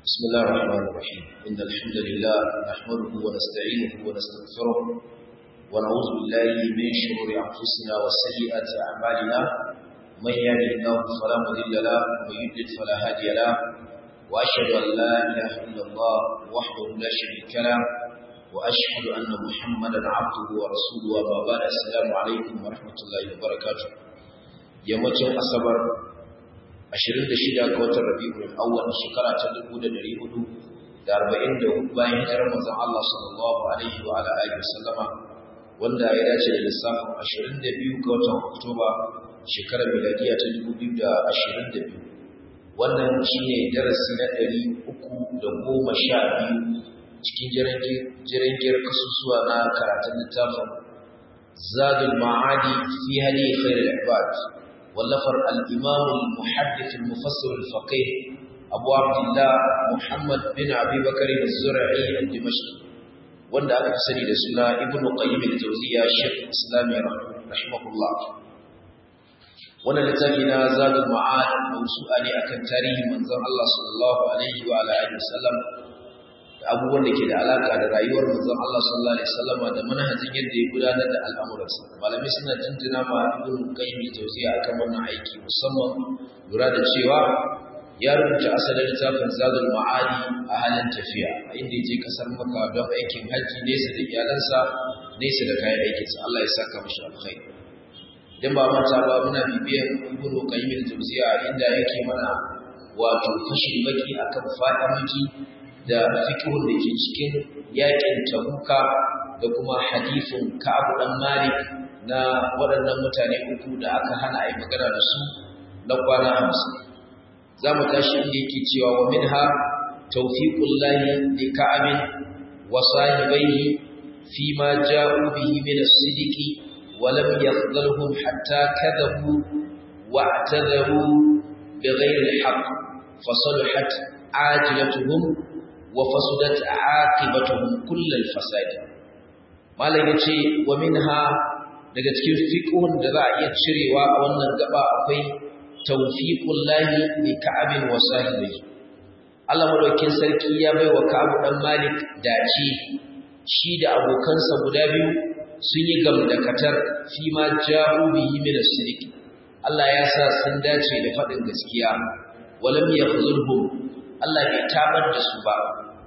بسم الله الرحمن الرحيم إن الحمد لله نحمده ونستعينه ونستغفره ونعوذ بالله من شرور أنفسنا وسيئات أعمالنا من يهده الله فلا مضل له ومن يضلل فلا هادي له وأشهد أن لا إله إلا الله وحده لا شريك له وأشهد أن محمدا عبده ورسوله وما بعد السلام عليكم ورحمة الله وبركاته yammacin asabar 26 ga watan rabi'ul awwal shekara ta 1444 bayan hijirar manzon Allah sallallahu alaihi wa ala alihi wasallama wanda ya dace da lissafin 22 ga watan Oktoba shekarar miladiya ta 2022 wannan shine darasi na 312 cikin jirangiyar kasusuwa na karatun littafin Zadul Ma'adi fi hadi khairul ibad واللفر الإمام المحدث المفسر الفقيه أبو عبد الله محمد بن أبي بكر الزرعي الدمشقي wanda aka fi sani da suna ibn qayyim al-jawziya shaykh islami rahimahullah wannan littafi na zadul ma'ad mawsu'a ne akan tarihin manzon Allah sallallahu alaihi wa alihi wasallam da abubuwan da ke da alaka da rayuwar manzon Allah sallallahu alaihi wasallam da manhajin yadda ya gudanar da al'amuransa malamai suna jinjina ma ibn qayyim al-jawziya akan wannan aiki musamman lura da cewa ya rubuta asalin littafin zadul ma'adi a halin tafiya a inda ya je kasar maka don aikin hajji nesa da iyalansa nesa da kayan aikinsa Allah ya saka mashi alkhairi idan ba manta ba muna bibiyar ibn qayyim al-jawziya inda yake mana wato fashin baki akan fa'idodi da fikihun da ke cikin yakin tabuka da kuma hadifin ka'ab dan malik na waɗannan mutane uku da aka hana a yi magana da su na kwana hamsin za mu tashi inda yake cewa wa minha tawfiqul lahi li ka'abin wa sahibaihi fi ma ja'u bihi min as-sidiqi wa lam yakhdhalhum hatta kadhabu wa i'tadaru bighayri al-haqq fasaluhat ajilatuhum wa fasudat aqibatuhum kull al-fasad malai yace wa minha daga cikin fiqhun da za a iya cirewa a wannan gaba akwai tawfiqul lahi li ka'abin wa sahibi Allah madaukin sarki ya bai wa Ka'ab dan Malik dace shi da abokansa guda biyu sun yi gamdakatar fi ma ja'u bihi min as-sidiq Allah ya sa sun dace da faɗin gaskiya walam yakhzulhum Allah bai tabar da su ba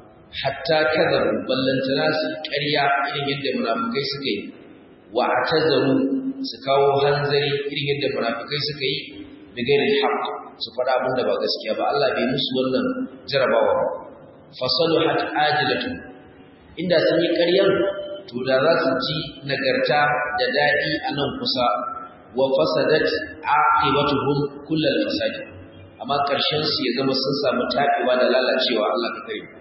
hatta kadaru ballantana su ƙarya irin yadda munafikai suka yi wa atazaru su kawo hanzari irin yadda munafikai suka yi da gairin haqq su faɗa abin da ba gaskiya ba Allah bai musu wannan jarabawa ba fasaluhat ajilatu inda sun yi ƙaryar to da za su ji nagarta da daɗi a nan kusa wa fasadat aqibatuhum kullal fasad amma ƙarshen su ya zama sun samu taɓewa da lalacewa Allah ka kare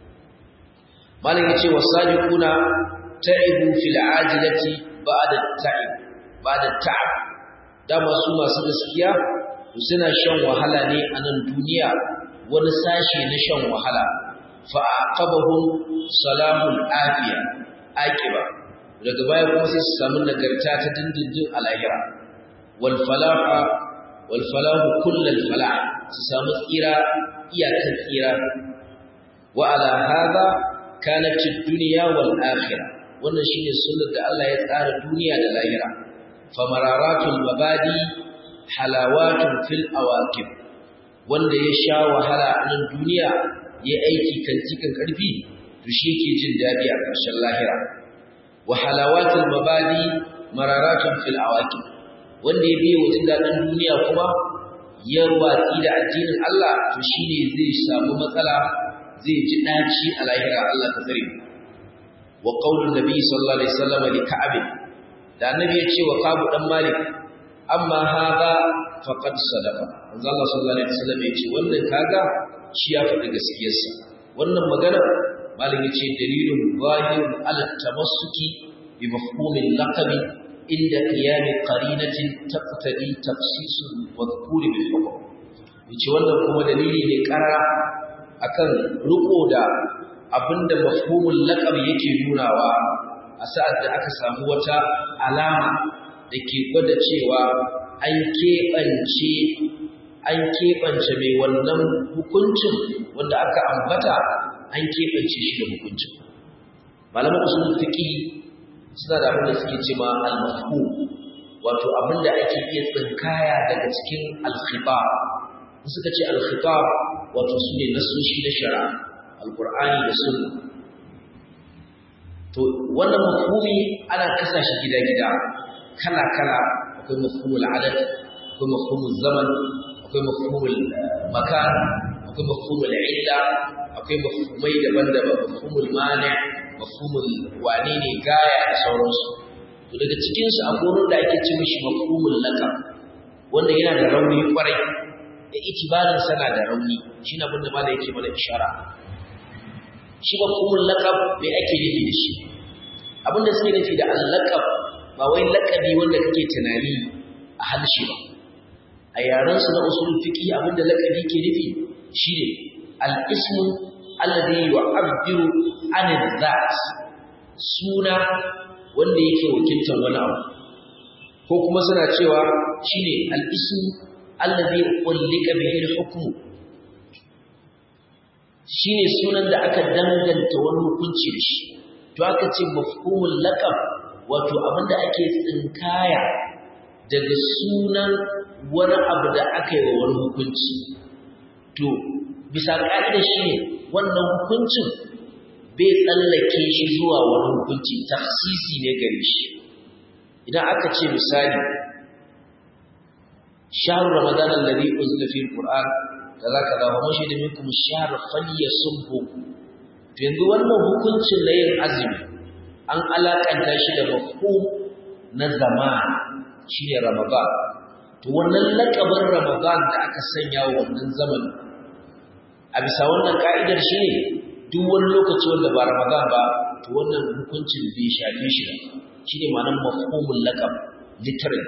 malam yace wasabiquna ta'ibu fil ajilati ba'da ta'ib ba'da ta'ab dama su masu gaskiya suna shan wahala ne a nan duniya wani sashe na shan wahala fa aqabahum salamul afiya aqiba daga baya kuma sai su samu nagarta ta dindindin a lahira wal falaha wal falahu kullal falah su samu tsira iyakar tsira wa ala hadha kanat ad-dunya wal akhirah wannan shine sunnar da Allah ya tsara duniya da lahira famararatul mabadi halawatun fil awaqib wanda ya sha wahala a nan duniya ya aiki kan cikin karfi to shi yake jin dadi a ƙarshen lahira wa halawatul mabadi mararatun fil awaqib wanda ya biye wajen dadin duniya kuma ya watsi da addinin Allah to shine zai samu matsala zai ji daci a lahira Allah ka tsare wa qaulun nabi sallallahu alaihi wasallam li ka'ab da annabi ya ce wa kabu dan malik amma hada faqad sadaqa manzo Allah sallallahu alaihi wasallam ya ce wannan kaga shi ya faɗi gaskiyarsa wannan magana malik ya ce dalilun zahirun ala tamassuki bi mafhumil laqabi inda qiyam qarinatin taqtadi tafsisul madhkur bil hukm yace wannan kuma dalili ne karara akan riko da abinda mafhumul laqab yake nunawa a sa'ad da aka samu wata alama da ke gwada cewa an keɓance an keɓance mai wannan hukuncin wanda aka ambata an keɓance shi da hukuncin malaman usul fiqi suna da abin da suke ce ma al-mafhum wato abin da ake iya tsinkaya daga cikin al-khitab suka ce al-khitab wato su ne nasoshi na shari'a al-qur'ani da sunna to wannan mafhumi ana kasa shi gida-gida kala-kala akwai mafhumul adad akwai mafhumul zaman akwai mafhumul makan akwai mafhumul illa akwai mafhumai daban-daban mafhumul mani mafhumul wane ne gaya da sauransu to daga cikin su akwai wurin da ake ce mishi mafhumul laqab wanda yana da rauni kwarai da itibarin sana da rauni shine abin da malai yake mana ishara shi mafhumul laqab me ake nufi da shi abinda suke nufi da al-laqab ba wai laqabi wanda kake tunani a halshe ba a yaran su na usul fiqi abinda laqabi ke nufi shine al-ismu alladhi yu'abbiru 'an dhat suna wanda yake wakiltar wani abu ko kuma suna cewa shine al-ismu alladhi ulika bihi al-hukmu shine sunan da aka danganta wani hukunci da shi to aka ce mafhumul laqab wato abinda ake tsinkaya daga sunan wani abu da aka yi wa wani hukunci to bisa ƙa'ida shi ne wannan hukuncin bai tsallake shi zuwa wani hukunci tafsisi ne gare shi idan aka ce misali shahru ramadan alladhi unzila fihi alquran kaza kaza wa man shahida minkum ash-shahr falyasumhu to yanzu wannan hukuncin na yin azumi an alakanta shi da mafhum na zaman shine ramadan to wannan lakabin ramadan da aka sanya wa wannan zaman a bisa wannan ka'idar shi ne duk wani lokaci wanda ba ramadan ba to wannan hukuncin bai shafe shi ba shine ma'anar mafhumul laqab literally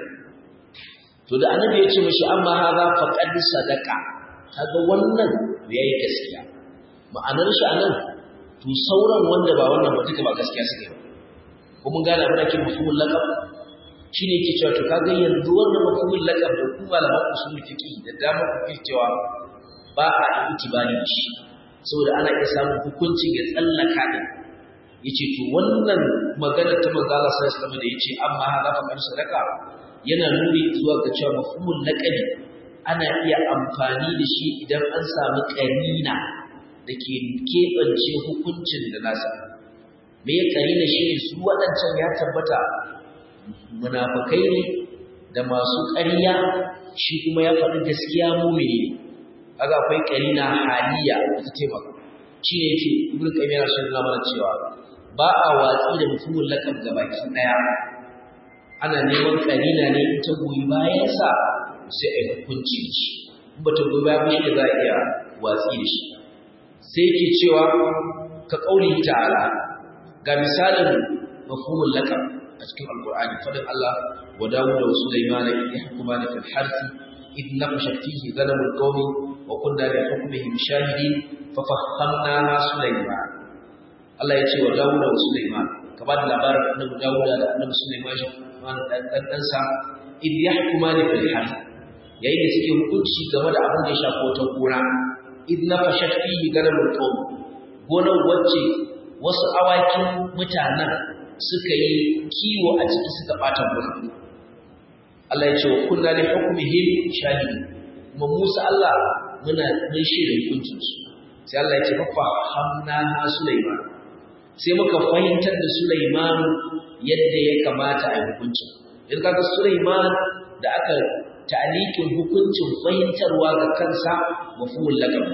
to da annabi ya ce mishi amma hadha faqad sadaqa kaga wannan yayi gaskiya ma'anar shi anan to sauran wanda ba wannan ba duka ba gaskiya suke ba ko mun gane abin da ke mafhumul laqab shine yake cewa to kaga yanzu wannan mafhumul laqab da ku malaman usul fiqi da dama ku cewa ba a itibari da shi saboda ana iya samun hukuncin ya tsallaka din yace to wannan magana ta manzo Allah sallallahu alaihi wasallam da yace amma hada fa kan sadaka yana nuni zuwa ga cewa mafhumul laqabi ana iya amfani da shi idan an samu karina da ke keɓance hukuncin da nasa me ya karina shi ne su waɗancan ya tabbata munafukai ne da masu ƙarya shi kuma ya faɗi gaskiya mumini ne kaga akwai karina haliya da ta taimaka shi ne yake ibnu qayyim yana son nuna mana cewa ba a watsi da mutumin lakab gabaki daya ana neman karina ne in ta goyi bayan sa sai a hukunci shi in ba ta goyi bayan shi za a iya watsi da shi sai yake cewa ka kauli ta'ala ga misalin mafhumul lakab a cikin alqur'ani fadin Allah wa dawud wa sulaiman yahkumani fil harthi إذ نقشت فيه غنم القوم وكنا لحكمهم شاهدين ففهمناها سليمان Allah ya ce wa Dawuda wa Sulaiman ka ba da labarin annabi Dawuda da annabi Sulaiman dan dan sa id yahkumani fil harth yayin da suke hukunci game da abin da ya shafi wata gona id nafashat fihi ganamul qawm gonar wacce wasu awakin mutanen suka yi kiwo a ciki suka bata gona Allah ya ce wa kunna li hukmihim shahidin kuma Musa Allah muna mun shaida hukuncin su sai Allah ya ce fa hamna ha Sulaiman sai muka fahimtar da Sulaiman yadda ya kamata a hukuncin in kaga Sulaiman da aka ta'liqin hukuncin fahimtarwa ga kansa mafhumul laqab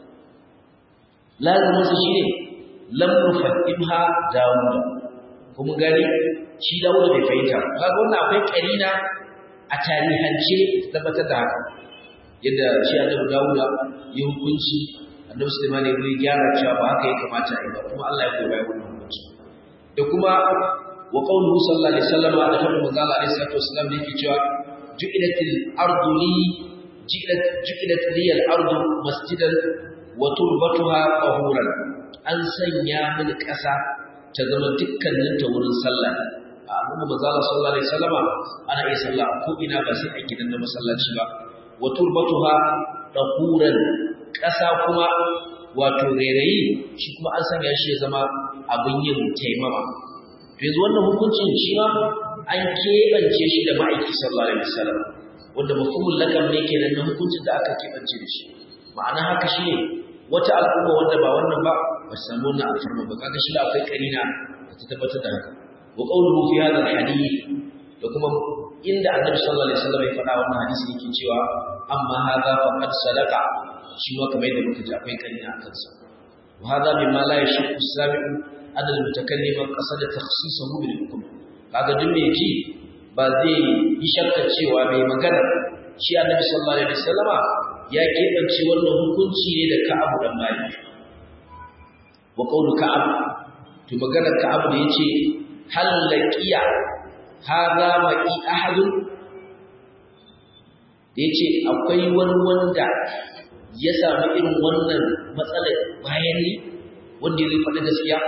lazimin su shine lam nufahimha Dawud kuma gani shi Dawud bai fahimta kaga wannan akwai karina a tarihance tabbatar da haka yadda shi annabi Dawuda ya hukunci annabi Sulaiman ya yi gyara cewa ba haka ya kamata a yi ba kuma Allah ya goyi bayan wannan hukunci da kuma wa qawluhu sallallahu alaihi wasallam da fadin manzo Allah alaihi salatu wasallam da yake cewa ju'ilatil ardu li ju'ilat ju'ilat li al ardu masjidan wa turbatuha tahuran an sanya mini ƙasa ta zama dukkanin ta wurin sallah a annabi manzo sallallahu alaihi wasallam ana iya sallah ko ina ba sai a gidan na masallaci ba wa turbatuha dahuran ƙasa kuma wato rairayi shi kuma an sanya shi ya zama abin yin taimama yanzu wannan hukuncin shi ma an keɓance shi da ma'aiki sallallahu alaihi wasallam wanda mafhumul lakam ne kenan na hukuncin da aka keɓance da shi ma'ana haka shi ne wata al'umma wanda ba wannan ba ba su samu wannan alfarma ba kaga shi da akwai karina da ta tabbatar da haka wa qawluhu fi hadha al-hadith da kuma inda annabi sallallahu alaihi wasallam ya faɗa wannan hadisi yake cewa amma hadha faqad sadaqa shi ma kamar yadda muka ji akwai karina akan sa wa hadha mimma la yashku as-sami'u an al-mutakallim qasada takhsisahu bil hukm kaga duk me ji ba zai yi shakka cewa mai magana shi annabi sallallahu alaihi wasallama ya keɓance wannan hukunci ne da Ka'ab dan Malik wa qawlu Ka'ab to maganar Ka'ab da yace hal laqiya hadha ma'i ahadun da yace akwai wani wanda ya samu irin wannan matsalar bayan ni wanda ya faɗi gaskiya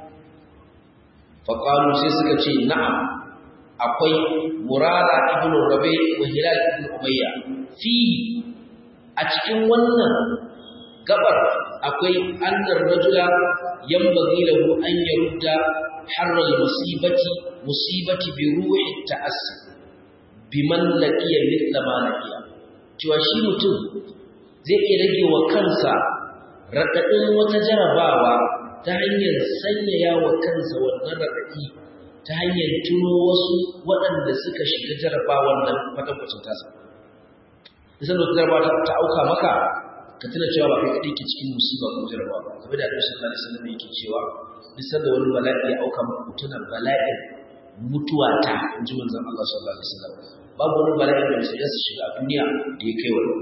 faƙalu sai suka ce na'am akwai murara ibn rabi wa hilal ibn umayya fi a cikin wannan gabar akwai annar rajula yanbaghi lahu an yarudda harral musibati musibati bi ruhi ta'assi biman laqiya mithla ma laqiya cewa shi mutum zai iya rage wa kansa raɗaɗin wata jarabawa ta hanyar sanyaya wa kansa wannan raɗaɗi ta hanyar tuno wasu waɗanda suka shiga jarabawar nan kwatankwacin tasa. Nisan da wata jarabawa ta auka maka, ka tuna cewa ba kai kaɗai ke cikin musiba ko jarabawa ba. Kamar da Annabi sallallahu alaihi wasallam yake cewa nisan da wani bala'i ya auka maka ku tuna bala'in mutuwa ta in ji manzon Allah sallallahu alaihi wasallam. Babu wani bala'i da musulmi su shiga a duniya da ya kai wani.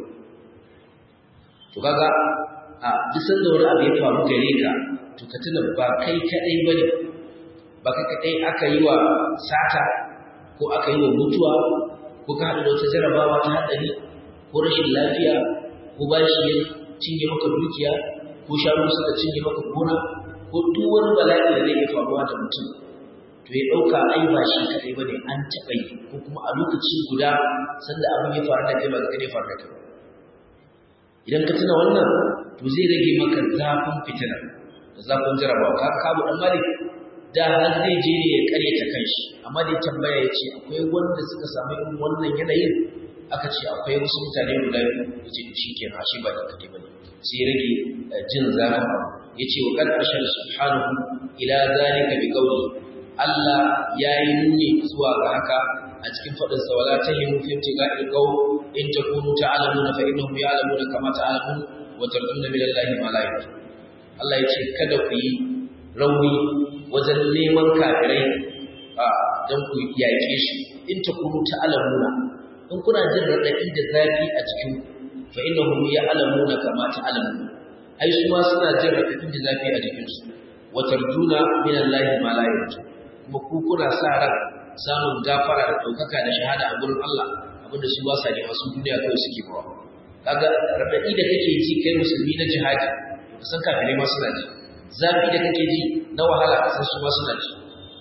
To kaga a duk sanda wani abu ya faru gare ka to ka tuna ba kai kaɗai ba ne ba kai kaɗai aka yi wa sata ko aka yi wa mutuwa ko ka haɗu da wata jarabawa ta haɗari ko rashin lafiya ko bashi ya cinye maka dukiya ko shanu suka cinye maka gona ko duk wani bala'i da zai iya faruwa da mutum to ya ɗauka ai ba shi kaɗai ba ne an taɓa yi ko kuma a lokaci guda sanda abin ya faru da kai ba ga kai faru da kai idan ka tuna wannan to zai rage maka zafin fitina da zafin jarabawa ka kabu dan malik da har zai je ne ya kare ta kanshi amma dai tambaya ya ce akwai wanda suka samu irin wannan yanayin aka ce akwai wasu mutane guda biyu ya ce shi ke na shi ba da kaɗai ba ne sai rage jin zafin ya ce wa kan ƙarshen subhanahu ila zalika bi qawli Allah ya yi nuni zuwa ga haka a cikin faɗin sa wala tahimu fi ibtiga'il qaw in takunu ta'lamuna fa innahum ya'lamuna kama ta'lamun wa tarjuna min Allah ma la Allah ya ce kada ku yi rauni wajen neman kafirai a don ku yaƙe shi in ta kunu ta alamuna in kuna jin raɗaɗi da zafi a cikin fa inna hum ya alamuna kama ta alamuna ai su ma suna jin raɗaɗi da zafi a jikinsu wa tarjuna min Allah ma la yarju kuma ku kuna sa ran samun gafara da ɗaukaka da shahada a gurin Allah abinda su ba sa nema su duniya kawai suke bawa kaga raɗaɗi da kake ji kai musulmi na jihadi san kafirai ma suna ji zafi da kake ji na wahala kasan su ma suna ji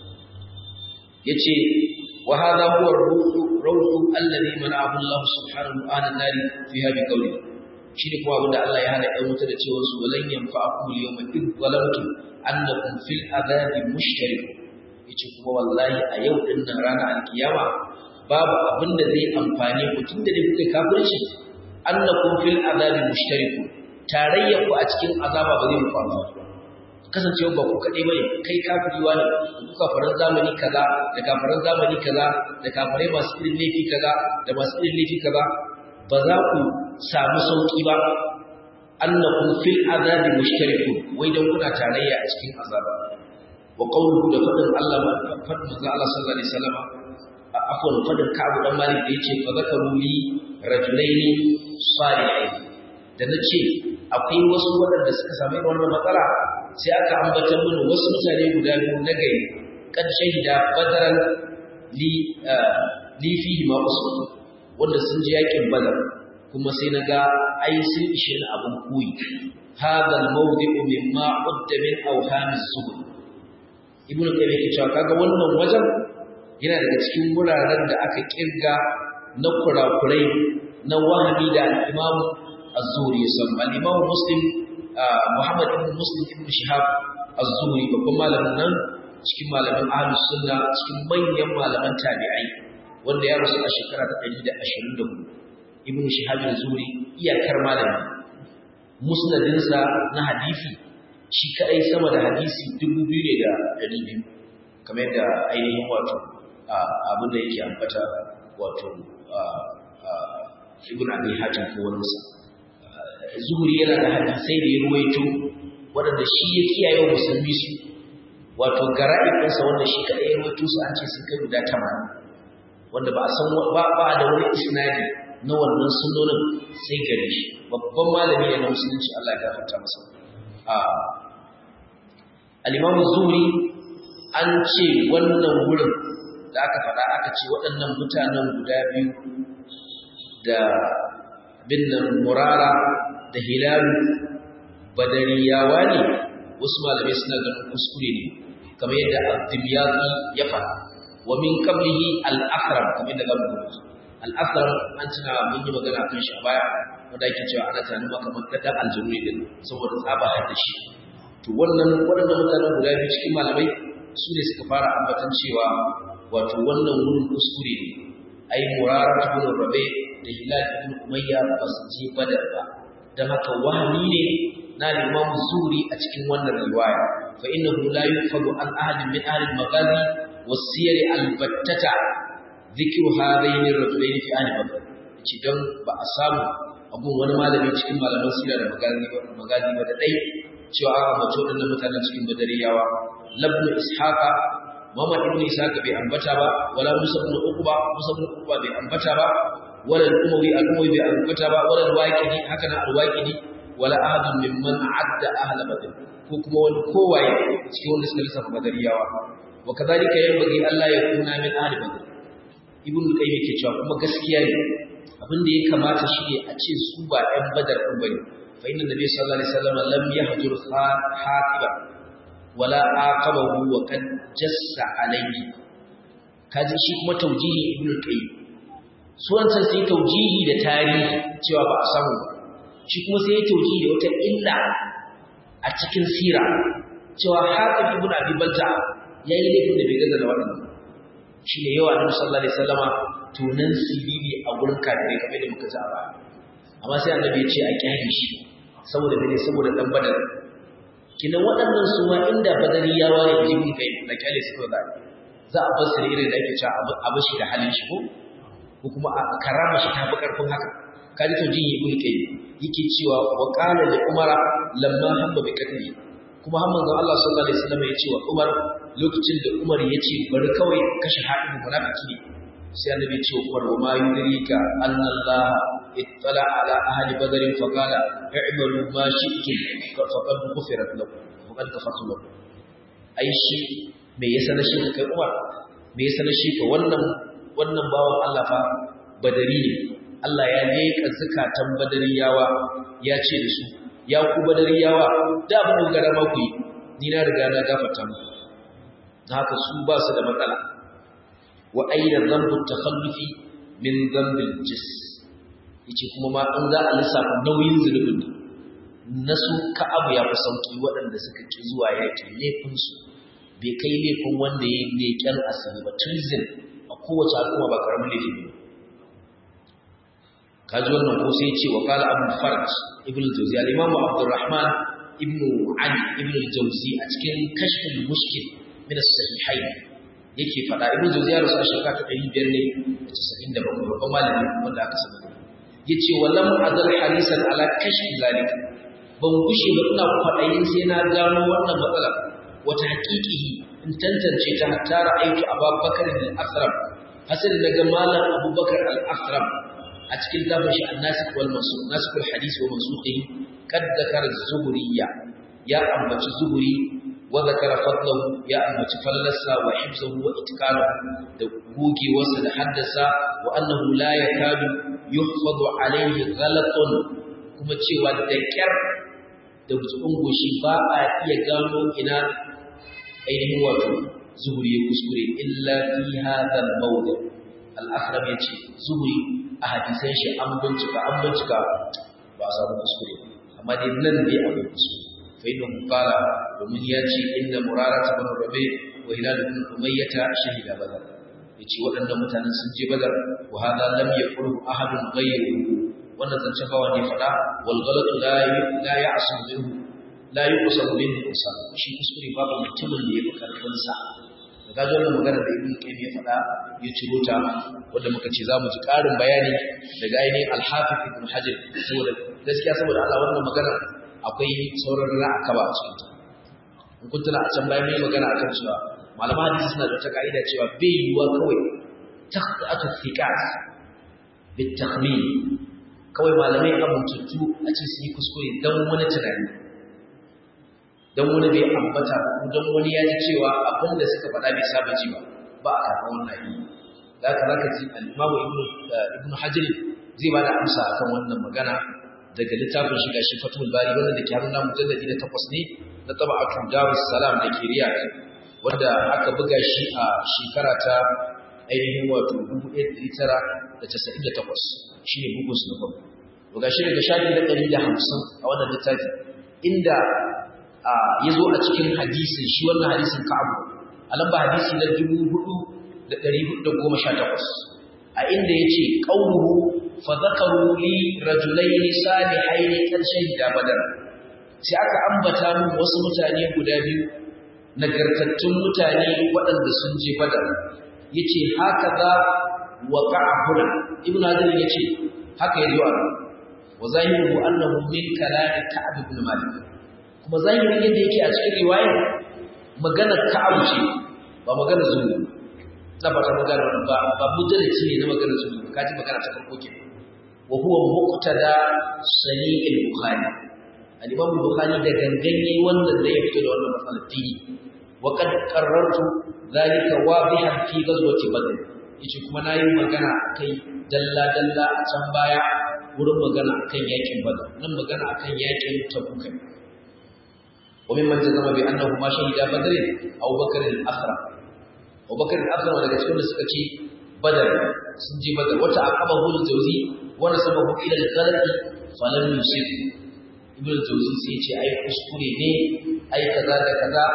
yace wa hadha huwa ar-ruhu alladhi mana'ahu Allah subhanahu wa ta'ala nari fiha bi qawli shine kuma abinda Allah ya hana ɗan wuta da cewa su walan yanfa'akum al-yawma id zalamtum annakum fil adhabi mushtarik yace kuma wallahi a yau din nan ranar alkiyama babu abinda zai amfane ku tunda da kuke kafirci annakum fil adhabi mushtarikun tarayya ku a cikin azaba ba zai muku amfani ba kasancewa ba ku kaɗai bane kai kafiriwa ne ku kafaran zamani kaza da kafaran zamani kaza da kafarai masu irin laifi kaza da masu irin laifi kaza ba za ku samu sauki ba annakum fil azabi mushtarikun wai dan kuna tarayya a cikin azaba wa qawluhu da fadin Allah ma fadin manzo Allah sallallahu alaihi wasallam afwan fadin Ka'ab dan Malik da yace fa zakaru li rajulaini salihain da nace akwai wasu waɗanda suka sami wannan matsala sai aka ambatar mini wasu mutane guda biyu na gari kan shahida badaran li li fihi ma usul wanda sun ji yakin badar kuma sai na ga ai sun ishe ni abin koyi hadha al-mawdi'u mimma udda min awham az-zuhd ibnu qayyim yake cewa kaga wannan wajen yana daga cikin wuraren da aka kirga na kurakurai na wahami da al-imam az-zuhri ya samu al-imam muslim muhammad ibn muslim ibn shihab az-zuhri babban malamin nan cikin malaman ahlus sunna cikin manyan malaman tabi'ai wanda ya rasu a shekara ta 124 ibn shihab az-zuhri iyakar malami musnadinsa na hadisi shi kadai sama da hadisi 2200 kamar yadda ainihin wato abin da yake ambata wato ibn abi hatim ko wani sa zuhuri yana da hadisai da ya ruwaito waɗanda shi ya kiyaye wa musulmi su wato gara'i ɗinsa wanda shi kaɗai ya ruwaito su an ce sun kai guda tamanin wanda ba a san ba ba da wani isnadi na wannan sunnonin sai gare shi babban malami ne na musulunci Allah ya gafarta masa al-imam zuhri an ce wannan wurin da aka faɗa aka ce waɗannan mutanen guda biyu da binnan murara da hilalu badariyawa ne wasu malamai suna ganin kuskure ne kamar yadda abdimiyaki ya faɗa wa min qablihi al-akram kamar yadda zamu gani al-akram an tuna mun yi magana kan shi a baya wanda yake cewa ana tunanin maka makata aljurri din saboda tsaba da shi to wannan waɗannan mutanen guda biyu cikin malamai su ne suka fara ambatan cewa wato wannan wurin kuskure ne ai murara ibn rabi da hilal ibn umayya ba su je badar ba dan haka wahmi ne na imam zuri a cikin wannan riwaya fa innahu la yufadu an ahadin min ahli al-maghazi was-siyar al-battata dhikru hadaini ar-rajulaini fi ahli badr ci dan ba a samu abun wani malami cikin malaman sira da magazi ba magazi ba da dai cewa a mace waɗannan mutanen cikin badariyawa labnu ishaqa Muhammad ibn Ishaq bai ambata ba wala Musa ibn Uqba Musa ibn Uqba bai ambata ba wala al-Umawi al-Umawi bai ambata ba wala al-Waqidi haka na al-Waqidi wala ahadun mimman adda ahla badr ko kuma wani kowaye cikin wanda suka lissafa badariyawa wa kadhalika yanbaghi Allah ya kuna min ahli badr ibn Qayyim yake cewa kuma gaskiya ne abin da ya kamata shi ne a ce su ba ɗan badar ɗin bane fa inna nabiy sallallahu alaihi wasallam lam yahjur hatiba wala aqabahu wa kad jassa alayhi kaji shi kuma taujihi ibn qayyim su wancan sai taujihi da tarihi cewa ba a samu shi kuma sai taujihi da wata illa a cikin sira cewa hafiz ibn abi balta yayi laifin da bai gaza da wannan shi ne yawa annabi sallallahu alaihi wasallama tunan siriri a gurin kafirai kamar da muka ji a baya amma sai annabi ya ce a kyale shi saboda bane saboda dan badar kinan waɗannan su ma inda badari ya waye jibi kai na kyale su ko za a bar su da irin da ake cewa a bar shi da halin shi ko ko kuma a karama shi ta fi karfin haka kaji to jin ibn kai yake cewa wa qala li umara lamma hamma bi qatli kuma har manzon Allah sallallahu alaihi wasallam ya ce wa Umar lokacin da Umar ya ce bari kawai kashe haɗin munafiki ne sai annabi ya ce wa Umar wa ma yudrika anna Allah ittala ala ahli badr fa qala i'malu ma shi'tum faqad ghufirat lakum faqad ghafartu lakum ai shi me yasa na shi kai Umar me yasa na shi ka wannan wannan bawan Allah fa badari ne Allah ya leƙa zakatan badariyawa ya ce da su ya ku badariyawa da abin da gara maku yi ni na riga na gafarta muku haka su ba su da matsala wa aina dhanbu takhallufi min dhanbil jis yace kuma ma an za a lissafa nauyin zulubin nasu ka'abu ya fi sauki waɗanda suka ki zuwa yaƙi laifin su bai kai laifin wanda ya yi leƙen asali ba treason a kowace al'umma ba karamin laifi ne kaji wannan ko sai ce wa qala abu farj ibn al-jawzi al-imam abdurrahman ibn ali ibn al-jawzi a cikin kashful mushkil min as-sahihayn yake fada ibn jawzi ya rasu a shekara ta 500 ne 97 babban malami wanda aka saba yace walam azal harisan ala kashf zalik ban gushe ba ina kwadayin sai na gano wannan matsala wata haƙiƙihi in tantance ta hatta ra'aytu abubakar al-asram hasan daga malam abubakar al-asram a cikin tafin shi an-nasikh wal mansukh nasikhul hadith wa mansukhihi kad zakara az-zuhriyya ya ambaci zuhri wa zakara fadlahu ya ambaci fallarsa wa hifzahu wa itqalahu da gogewarsa da haddasa wa annahu la yakadu yuhfadu alayhi ghalatun kuma cewa da kyar da gutsun goshi ba a iya gano ina ainihin wato zuhri ya kuskure illa fi hadha al-mawdi al-akhram yace zuhri a hadisan shi an bincika an bincika ba a samu kuskure amma dai nan ne a kuskure fa inna qala domin ya ce inna murara ibn rabi wa hilal ibn umayyah shahida badar yace waɗannan mutanen sun je badar wa hada lam yaqulu ahadun ghayruhu wannan zance bawa ne fada wal ghalatu la la ya'sum minhu la yuqsam minhu insan shi kuskure babu mutumin da yake karfin sa da ga wannan magana da ibnu qayyim ya fada ya ciro ta wanda muka ce zamu ji karin bayani daga ainihin al-hafiz ibn hajar saboda gaskiya saboda Allah wannan magana akwai sauran ra'aka ba a cikin ta in kun tuna a can bayan mai magana akan cewa malama hadisi suna da ta ka'ida cewa bai yiwa kawai taqatu thiqat bitakhmin kawai malamai amintattu a ce su yi kuskure don wani tunani don wani bai ambata ko don wani ya ji cewa abin da suka faɗa bai saba ji ba ba a karɓar wannan yi za ka za ka ji al'imamu ibn hajjiri zai ba da amsa a kan wannan magana daga littafin shiga shi fatul bari wanda da ke hannun mujalladi na takwas ne na taba a darus salam da ke riyad wanda aka buga shi a shekara ta ainihin wato 1998 shi ne bugun su na farko to gashi daga shafi na 150 a wannan littafi inda ya zo a cikin hadisin shi wannan hadisin ka'abu a lamba hadisi na 4418 a inda ya ce ƙaunuhu fa zakaru li rajulaini salihaini kan shahida badar sai aka ambata min wasu mutane guda biyu nagartattun mutane waɗanda sun je badar yace haka za waqa'a huna ibn hajar yace haka yazo a wa zahiru annahu min kalam ka'ab ibn malik kuma zahirin yadda yake a cikin riwaya maganar ka'ab ce ba maganar zulu da ba ta magana ba ba mudarrisi ne na maganar zulu kaji magana ta farko ke wa huwa muqtada sahih al-bukhari al-imam al-bukhari da ganganye wannan da ya fito da wannan matsalar fili wa qad qarrartu zalika wadihan fi ghazwati badr yace kuma nayi magana kai dalla dalla a can baya wurin magana akan yakin badr nan magana akan yakin tabuk wa mimman jazama bi annahu ma shahida badr Abu Bakar al-Akhra Abu Bakar al-Akhra daga cikin da suka ce badr sun je badr wata aqabahu al-jawzi wa nasabahu ila al-ghalati falam yusib ibn al-jawzi sai ya ce ai kuskure ne ai kaza da kaza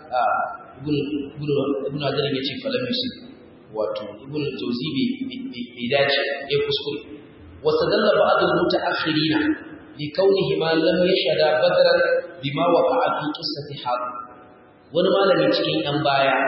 ibn hajar ya ce falam yusuf wato ibn jawzi bai dace ya kuskure wasu dalla ba'd al-muta'akhirina li kaunihi ma lam yashhada badran bima waqa'a fi qissati hab wani malami cikin yan baya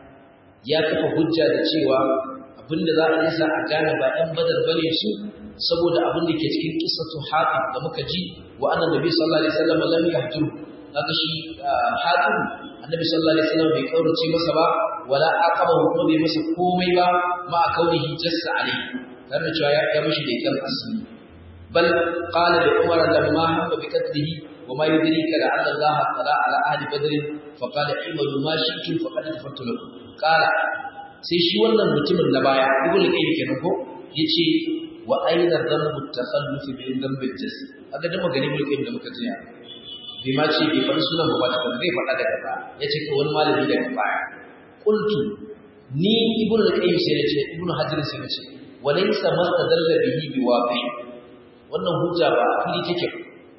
ya kafa hujja da cewa abinda za a nisa a gane ba yan badar bane su saboda abin da ke cikin qissatu hatib da muka ji wa annabi sallallahu alaihi wasallam lam yahduru kaga shi hatim annabi sallallahu alaihi wasallam bai kaurace masa ba wala aqaba kuma bai masa komai ba ma kaunihi jassa alai dan da cewa ya mishi da kan asiri bal qala li umar lamma hamma bi qatlihi wa ma yudrika la anna allah tala ala ahli badr fa qala imalu ma shi'tum faqad tafattu lakum qala sai shi wannan mutumin na baya ibnu qayyim kenan ko yace wa aina dhanbu at-takhalluf min dhanbi al-jazm aga da magani ibnu qayyim da muka jiya bai ma ce bai faɗi sunan ba ta zai faɗa daga baya ya ce ka wani malami daga baya qultu ni ibnu al-qayyim sai ya ce ibnu hajar sai ya ce walaysa ma tadalla bihi biwaqi wannan hujja ba a fili take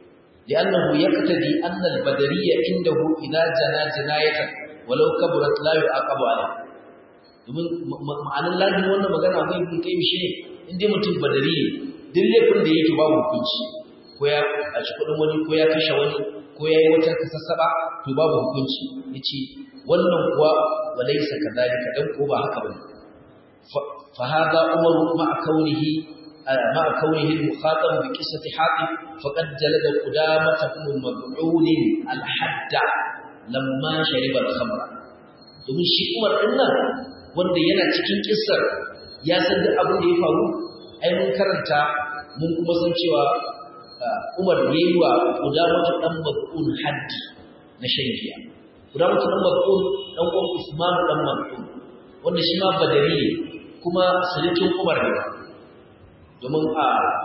لأنه يقتضي أن البدرية عنده إذا جنى جناية ولو كبرت لا يعاقب عليه domin ma'anar ladin wannan magana akwai ibn qayyim shine in dai mutum badari ne duk laifin da yake babu hukunci ko ya a ci kudin wani ko ya kashe wani ko ya yi wata kasassaba to babu hukunci yace wannan kuwa walaysa kadhalika dan ko ba haka bane fa hada umar ma kaunihi ma kaunihi al-mukhatab bi qissati hatib faqad jalada qudamah ibn mad'un al-hadd lamma shariba al-khamra domin shi umar din nan wanda yana cikin kissar ya san duk abin da ya faru ai mun karanta mun kuma san cewa Umar ya yi wa Qudamatu dan Mab'un haddi na shan giya. Qudamatu dan Mab'un dan uwan Usman dan Mab'un wanda shi ma badari ne kuma salikin Umar ne. Domin a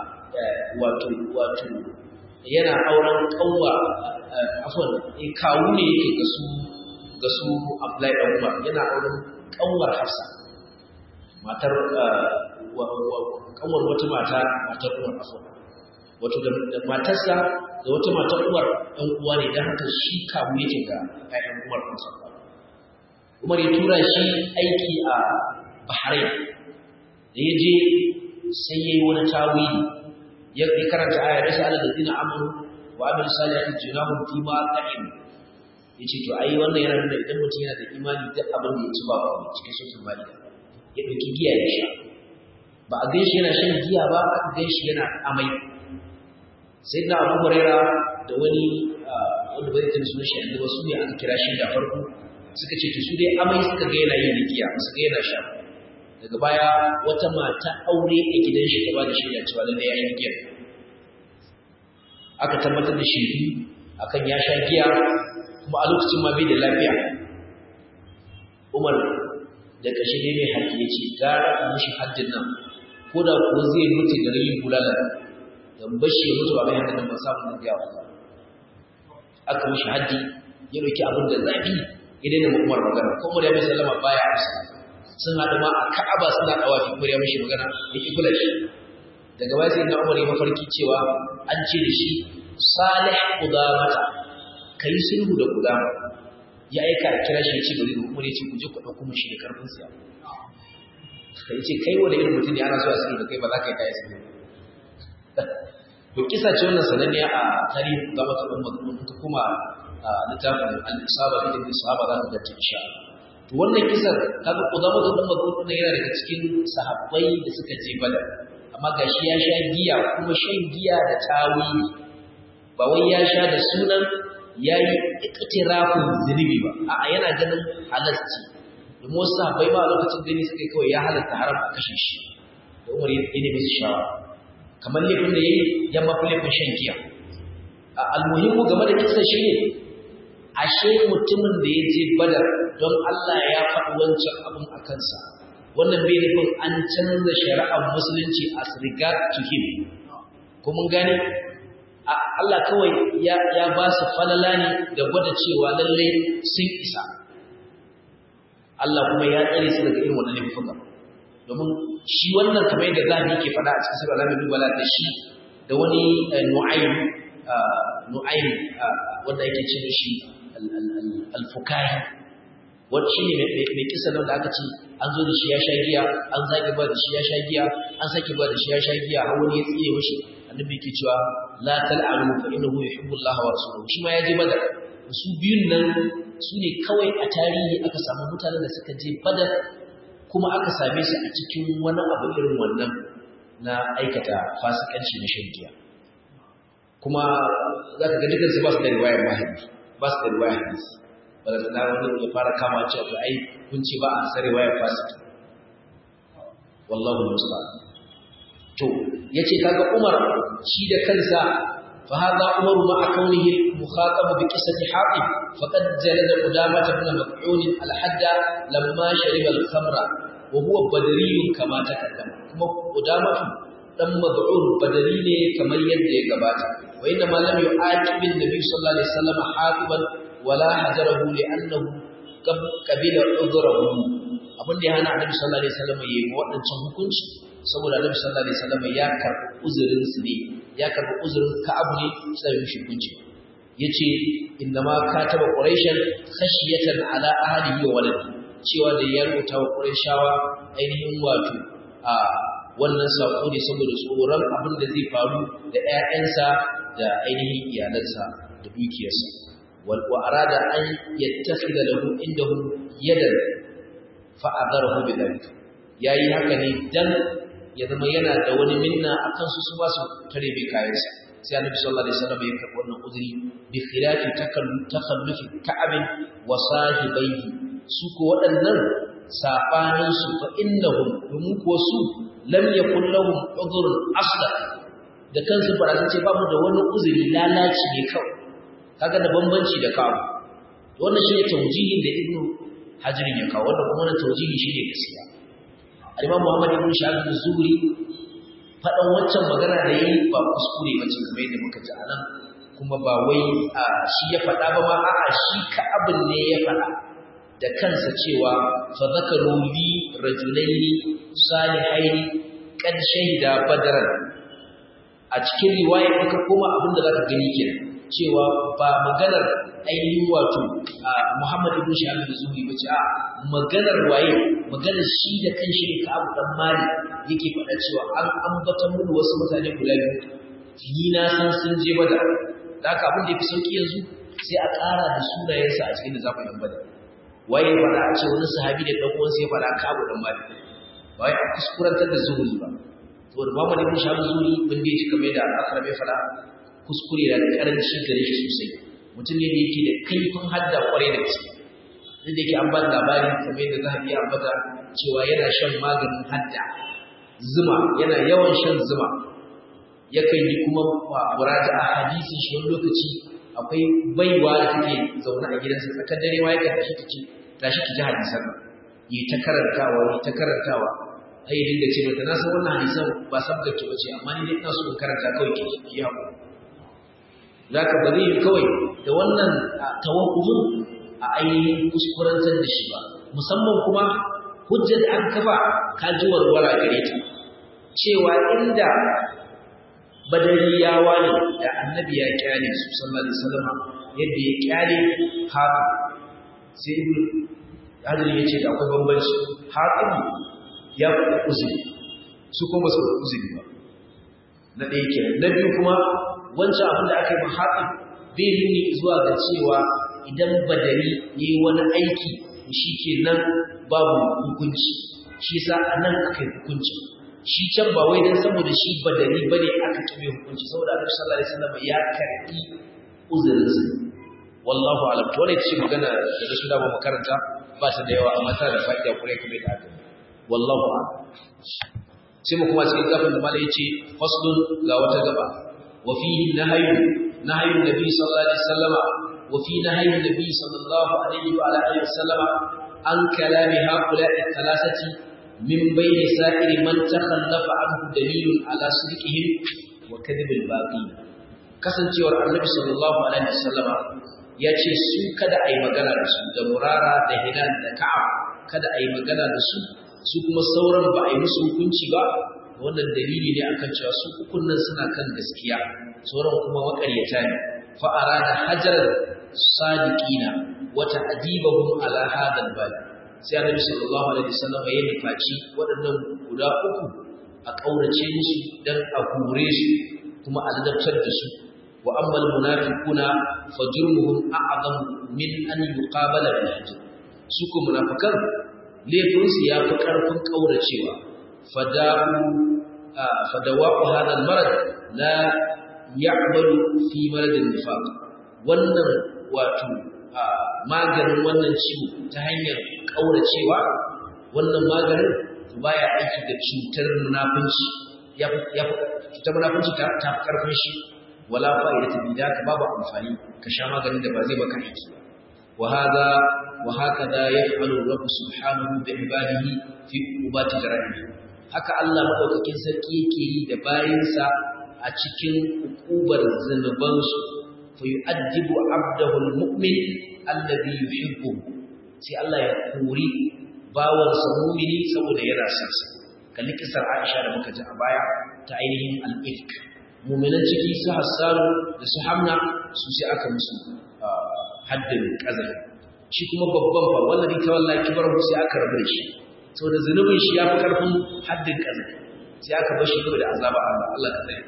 wato wato yana auren kanwa afwan kawu ne yake ga su ga su Abdullahi dan Umar yana auren kanwar Hafsa matar kanwar wata mata matar uwar afon wato da matarsa da wata matar uwar ɗan uwa ne don haka shi kamu yake ga ƴaƴan uwar kansa Umar ya tura shi aiki a Bahrain da ya je sai ya yi wani tawili ya karanta aya da sa'ala da zina amuru wa amin salihin junahun fi ma qa'im yace to ai wannan yana nuna idan mutum yana da imani duk abin da ya ci ba ba cikin suratul maida ya dauki giya ya sha ba a ganshi yana shan giya ba a ganshi yana amai sai da Abu Huraira da wani wanda bai tana sunan shi da wasu ne aka kira shi da farko suka ce to su dai amai suka ga yana yin giya suka ga yana sha daga baya wata mata aure a gidan shi ta ba da shaida cewa lalle ya yi giya aka tabbatar da shaidu akan ya sha giya kuma a lokacin ma bai da lafiya umar da kashe ne mai haƙi ya ce gara a mashi haddin nan ko da kuwa zai mutu da rayin bulala don bashi ya mutu a mai haddin nan ba samun da gaya ba aka mashi haddi ya ɗauki abin da zafi ya daina umar magana ko umar ya mai sallama baya amsa sun haɗu ma a ka'aba suna ɗawa fi umar ya mashi magana ya ƙi kula shi daga baya sai na umar ya mafarki cewa an ce da shi salih qudamata kai sulhu da qudama ya aika a kira shi ya ce bari da umar ya ce ku je ku dauko mun shi da karfin sa kai ce kai wanda irin mutum ne ana so a sulhu da kai ba za ka yi kai sulhu to kisa ce wannan sananniya a tarihin qudama ta umar mun ta kuma littafin al-isaba fi ibn sahaba za ka ga insha to wannan kisar kaga qudama ta umar mun yana daga cikin sahabbai da suka je badar amma gashi ya sha giya kuma shan giya da tawili ba wai ya sha da sunan ya yi ikitirafin zunubi ba a'a yana ganin halarci domin wasu sahabbai ma a lokacin gani suka yi kawai ya halatta haram a kashe shi da umar ya ne musu shawara kamar laifin da ya yi ya mafi laifin shan giya a almuhimmu game da kisa shi ne ashe mutumin da ya je badar don Allah ya faɗi wancan abin a kansa wannan bai nufin an canza shari'ar musulunci as regard to him ko mun gane Allah kawai ya ya ba su falala ne da gwada cewa lalle sun isa Allah kuma ya tsare su daga irin wannan laifuka domin shi wannan kamar yadda zabi yake faɗa a cikin sura Al-Anbiya bala da shi da wani Nu'aym Nu'aym wanda yake ce shi al-Fukahi wani shi ne mai kisa nan da aka ce an zo da shi ya sha giya an zage ba da shi ya sha giya an sake ba da shi ya sha giya har wani ya tsire mashi annabi yake cewa la tal'anu fa innahu yuhibbu Allah wa rasuluhu shi ma ya je badar su biyun nan su ne kawai a tarihi aka samu mutanen da suka je badar kuma aka same su a cikin wani abu irin wannan na aikata fasikanci na shan giya kuma za ka ga dukansu ba su da riwayar mahaifi ba su da riwayar hadisi wadda na wani ya fara kama cewa to ai kun ce ba a sare waya fasiki wallahu musta'an to yace kaga Umar shi da kansa fa hadha Umar ma akaunihi mukhatab bi qissati Hatib faqad jalada qudamah ibn Mas'ud al-hadda lamma shariba al-khamra wa huwa badriyun kama takaddama kuma qudamah dan mad'un badari ne kamar yadda ya gabata wa inna ma lam yu'aqib an-nabi sallallahu alaihi wasallam hatiban wala hajarahu li'annahu qabila udhrahu abin da ya hana annabi sallallahu alaihi wasallam yayi wadancan hukunci saboda annabi sallallahu alaihi wasallam ya karbi uzurin su ne ya karbi uzurin Ka'ab ne sai ya mishi hukunci yace innama kataba quraishan khashiyatan ala ahlihi wa waladi cewa da ya rubuta wa quraishawa ainihin wato a wannan sako ne saboda tsoron abin da zai faru da ƴaƴansa da ainihin iyalansa da dukiyarsa وأراد أن يتخذ له عندهم يدا فأذره بذلك yayi haka ne dan ya zama yana da wani minna akan su su ba su tare bai kayansa sai Annabi sallallahu alaihi wasallam ya karɓi wannan uzuri bi khilafi takallufi ka'ab wa sahibaihi su ko waɗannan sabanin su fa innahum domin ko su lam yakul lahum udhrun asla da kansu fara ce ba mu da wani uzuri lalaci ne kawai kaga da bambanci da kawo wannan shine tawjihin da ibnu hajar ya kawo wannan kuma wannan tawjihi shine gaskiya al-imam muhammad ibn shahab az-zuhri fadan wancan magana da yayi ba kuskure bace kamar yadda muka ji anan kuma ba wai shi ya fada ba ma a'a shi ka abin ne ya fada da kansa cewa fa zakaru li rajulaini salihaini kan shahida badaran a cikin riwaya in ka koma abin da zaka gani kenan cewa ba maganar ainihin wato Muhammad ibn Shahab al-Zuhri ba ce a maganar waye maganar shi da kanshi ne ka Abu dan Malik yake faɗa cewa an ambata mu wasu mutane guda biyu ni na san sun je bada da haka abin da yafi sauki yanzu sai a ƙara da sunayensa a cikin da za ku yi bada waye faɗa a ce wani sahabi da ɗan uwansa ya faɗa ka Abu dan Malik ba wai a kuskurantar da zuhuri ba saboda Muhammad ibn Shahab al-Zuhri bin da yake kamar da Asra bai faɗa kuskure da karanci gare shi sosai mutum ne da yake da kaifin hadda kwarai da gaske duk da yake an ba labari kamar yadda za a iya ambata cewa yana shan maganin hadda zuma yana yawan shan zuma yakan yi kuma muraja a hadisin shi wani lokaci akwai baiwa da take zaune a gidansa tsakar dare ma yakan tashi ta ce tashi ki ji hadisan yi ta karantawa yi ta karantawa ai dinga ce mata na san wannan hadisan ba sabgar ki bace amma ni dai ina so in karanta kawai ki ki haƙuri zaka ba zai kawai da wannan tawakkumin a ainihin kuskurantar da shi ba musamman kuma hujjar da aka kafa kaji warwara gare ta cewa inda badariyawa ne da annabi ya kyale su sallallahu alaihi wasallam yadda ya kyale haka sai ibn hadin ya ce da akwai bambanci haƙin ya fi uzuri su kuma su uzuri ba na ɗaya kenan na biyu kuma wancan abin da aka yi mahaɗin bai nuni zuwa ga cewa idan badari ya yi wani aiki shi ke nan babu hukunci shi sa a nan aka yi hukunci shi can ba wai don saboda shi badari ba ne aka kime hukunci saboda annabi sallallahu alaihi wasallam ya karɓi uzurinsa wallahu alam to wannan ce magana da su da ba makaranta ba ta da yawa amma tana da fa'ida kurai kamar da aka wallahu a'lam sai mu kuma cikin gafin da malai yace faslun ga wata gaba wa fihi nahyu nahyu nabi sallallahu alaihi wasallama wa fi nahyu nabi sallallahu alaihi wa ala alihi wasallama an kalami haula'i thalathati min bayni sa'iri man takhallafa anhu dalilun ala sidqihim wa kadhibil baqi kasancewar annabi sallallahu alaihi wasallama ya ce su kada a yi magana da su da murara da hilal da ka'ab kada a yi magana da su su kuma sauran ba a yi musu hukunci ba wannan dalili ne akan cewa su ukun nan suna kan gaskiya sauran kuma makaryata ne fa arada hajar sadiqina wa ta'dibahum ala hadha al sai annabi sallallahu alaihi wasallam ya nufaci waɗannan guda uku a kaurace musu dan a hure su kuma a ladabtar da su wa amma almunafiquna fajruhum a'zam min an yuqabala bil hajr su ko munafikan laifin su yafi karfin kauracewa fada'u fadawa'u hadha almarad la ya'malu fi marad an-nifaq wannan wato maganin wannan ciwo ta hanyar kauracewa wannan maganin baya aiki da cutar munafunci ya ya cutar munafunci ta ta karfin shi wala fa'idatu bi da babu amfani ka sha maganin da ba zai baka aiki wa hada wa hakada yaf'alu rabb subhanahu bi ibadihi fi ubati jaraihi haka Allah madaukakin sarki yake yi da bayinsa a cikin ukubar zanubansu fa yu'addibu 'abdahu al-mu'min alladhi yuhibbu sai Allah ya kori bawansa mu'mini saboda yana son sa kalli kisar Aisha da muka ji a baya ta ainihin al-ifk mu'minan ciki su Hassan da su Hamna su sai aka musu haddin kazafi shi kuma babban fa wallahi ta wallahi kibar sai aka rabu da shi saboda zunubin shi yafi karfin haddin kazafi sai aka bar shi da azaba Allah Allah ta tsare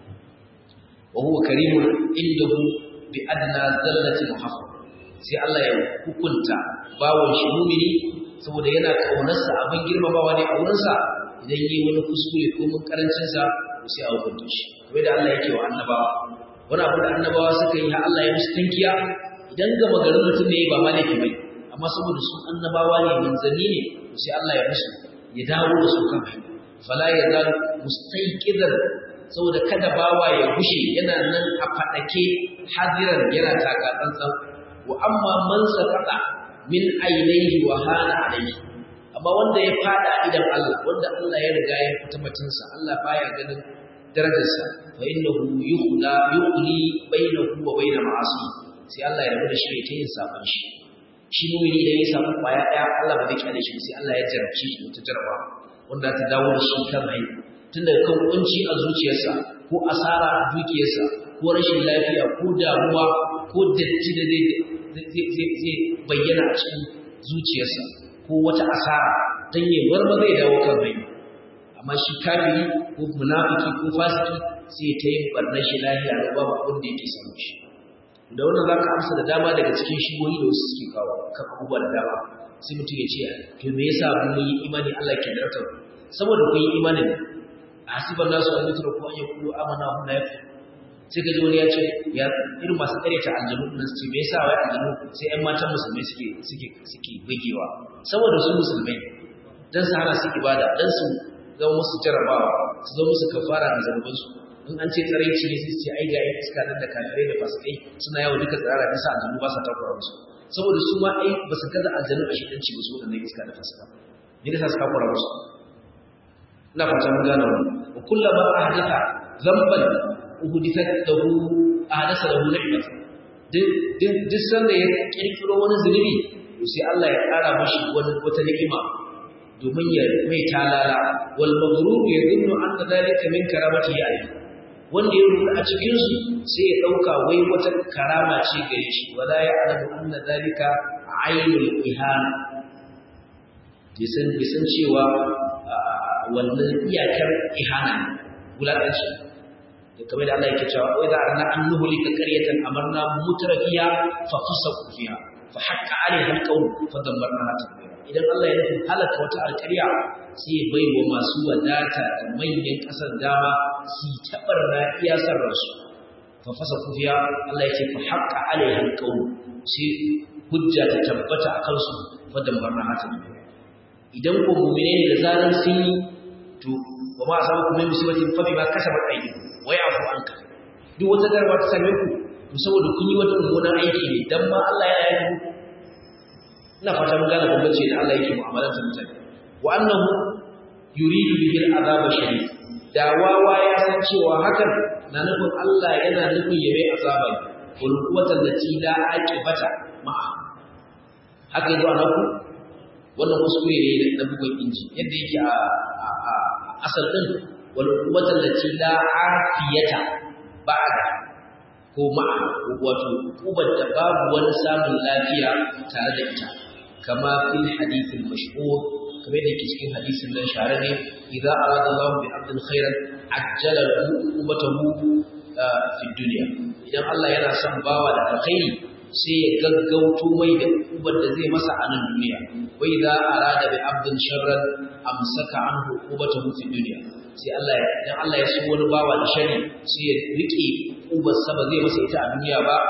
wa huwa karimun indahu bi adna zallati muhaffaf sai Allah ya hukunta bawon shi mumini saboda yana kaunarsa abin girmamawa ne a wurinsa idan yi wani kuskure ko mun karancin sa sai a hukunta shi kamar da Allah yake wa annabawa wani abu da annabawa suka yi ha Allah ya musu tankiya idan ga magarin mutum ne ba ma laifi bai amma saboda su annabawa ne manzanni ne sai Allah ya musu ya dawo da su kan hanya fala ya zal mustaiqidan saboda kada bawa ya gushe yana nan a fadake hadiran yana taka tsantsan wa amma man sakata min ainihi wa hana alaihi amma wanda ya fada idan Allah wanda Allah ya riga ya fita batunsa Allah baya ganin darajarsa fa innahu yukhla yukhli bainahu wa bain ma'asi sai Allah ya rabu da shi ta yin saban shi shi mu'mini da ya samu kwaya daya Allah ba zai kyale shi sai Allah ya jarabce shi ta jaraba wanda ta dawo da shi kan hanya tun daga kan kunci a zuciyarsa ko asara a dukiyarsa ko rashin lafiya ko damuwa ko datti da zai bayyana a cikin zuciyarsa ko wata asara don yi marma zai dawo kan rai amma shi kafiri ko munafiki ko fasiki sai ta yi barnar shi lahiya da babu abin da yake samu shi da wannan za ka amsa da dama daga cikin shigoyi da wasu suke kawo kan abubuwa da dama sai mutum ya ce to me yasa mun yi imani Allah ke da raka saboda kun yi imani ne a hasiban nasu an yutura ko an yi kulu amana hum la yakfur sai ka ji wani ya ce ya irin masu karyata aljanu nan su ce me yasa wai aljanu sai ƴan matan musulmai suke suke suke bugewa saboda su musulmai dan su hana su ibada dan su zama musu jarabawa su zama musu kafara da zanubansu in an ce tsaraici ne sai su ce ai ga iska nan da kafirai da fasikai suna yawo duka tsirara bisa aljanu ba sa takura musu saboda su ma ai ba su gaza aljanu a shidanci ba su waɗannan iska da fasika ne da sa su takura musu ina fata mun gane wannan wa kullama ahdatha dhanban uhdithat lahu ahdasa lahu ni'mat duk duk sanda ya kirkiro wani zunubi to sai Allah ya ƙara mashi wani wata ni'ima domin ya mai talala wal maghrur yadhunnu anna dhalika min karamati alayhi wanda ya rubuta a cikin su sai ya dauka wai wata karama ce gare shi wala ya alamu anna dhalika ainul ihana bisan bisan cewa wannan iyakar ihana wulaƙanci da kamar da Allah yake cewa wai za a rana an nuhulika qaryatan amarna mutrafiya fa fasaqu fiha fa haqqa alaiha alqawl fa dammarnaha tadmira idan Allah ya nufi halaka wata alƙarya sai ya bai wa masu wadata da manyan ƙasar dama su tabar na iya sarrasu fa fasaqu fiha Allah yake fa haqqa alaiha alqawl sai hujja ta tabbata akan su fa dammarnaha tadmira idan ko mu'mine ne da zaran sun yi to wa ma asabu kuma musibatin fa bima kasabat aydikum wa ya'fu anka duk wata garba ta same ku to saboda kun yi wata mummunan aiki ne dan ma Allah ya yi muku ina fata mun gane bambanci da Allah yake mu'amalar ta mutane wa annahu yuridu bihi al'azab shadid da wawa ya san cewa hakan na nufin Allah yana nufin ya mai azaba wal quwwatan lati la aqibata ma'a haka yazo anaku wannan kuskure ne na bugun inji yadda yake a asal din wal quwwatan lati la afiyata ba'da ko ma'a wato kubar da babu wani samun lafiya tare da ita kama fil hadith al mashhur kamar da yake cikin hadisin nan shahararre idza arada Allah bi abdin khairan ajjala lahu ubatahu fi dunya idan Allah yana son bawa da alkhairi sai ya gaggauto mai da ubar da zai masa a nan duniya wa idza arada bi abdin sharran amsaka anhu ubatahu fi dunya sai Allah ya idan Allah ya so wani bawa da shari sai ya rike ubar sa ba zai masa ita a duniya ba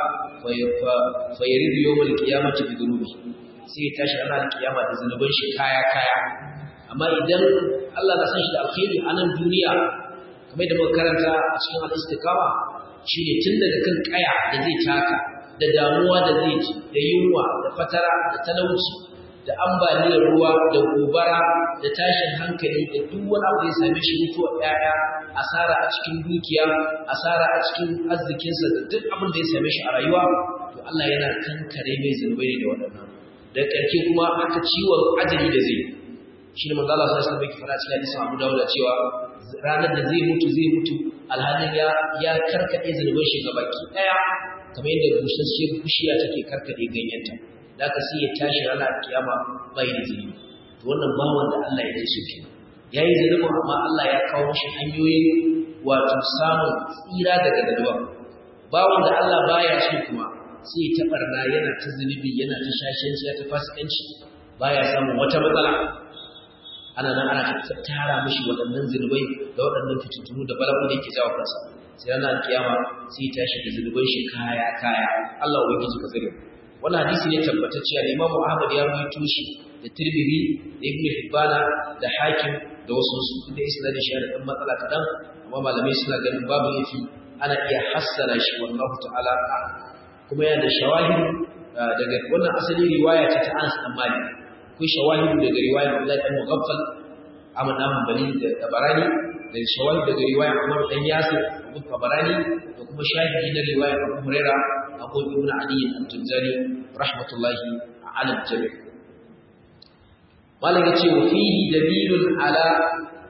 fa yaridu yawmal qiyamati bi dhunubi sai ya tashi ranar kiyama da zanuban shi kaya kaya amma idan Allah na san shi da alkhairi a nan duniya kamar da muka karanta a cikin al-istiqama shine tun daga kan kaya da zai taka da damuwa da zai ji da yunwa da fatara da talauci da ambaliyar ruwa da gobara da tashin hankali da duk wani abu da ya same shi mutuwar ƴaƴa asara a cikin dukiya asara a cikin arzikinsa da duk abin da ya same shi a rayuwa to Allah yana kankare mai zunubai da waɗannan da ƙarke kuma aka ciwon ajali da zai shi ne manzo Allah sallallahu alaihi wasallam fara cikin hadisin Abu Dawud cewa ranar da zai mutu zai mutu alhalin ya ya karkade zunuban shi gabaki daya kamar yadda bushasshiyar bishiya take karkade ganyenta da ka sai ya tashi ranar kiyama bai da zunubi to wannan bawan da Allah ya so ki yayi zunubin amma Allah ya kawo mishi hanyoyin wato samun tsira daga zunuban bawan da Allah baya so kuma sai ta barna yana ta zunubi yana ta shashenci ya ta fasikanci baya samun wata matsala ana nan ana tara mishi waɗannan zunubai da waɗannan fitintunu da bala'u da yake jawo kansa sai ranar kiyama sai ya tashi da zunuban shi kaya kaya Allah ubangiji ka tsare wannan hadisi ne tabbatacce da Imam Ahmad ya rawaito shi da Tirmidhi da Ibn Hibban da Hakim da wasu su da isnadin shi da dan matsala kadan amma malamai suna ganin babu yafi ana iya hassana shi wallahu ta'ala kuma yana da shawahid daga wannan asali riwaya ce ta Anas bin Malik akwai shawahidu daga riwayar Abdullahi bin Mughaffal Ahmad bin Hanbali da Tabarani da shawahidu daga riwayar Umar dan Yasir Abu Tabarani da kuma shahidi na riwayar Abu Huraira Abu Ibn Ali al-Tunzani rahmatullahi ala al-jami' malam yace wa fihi dalilun ala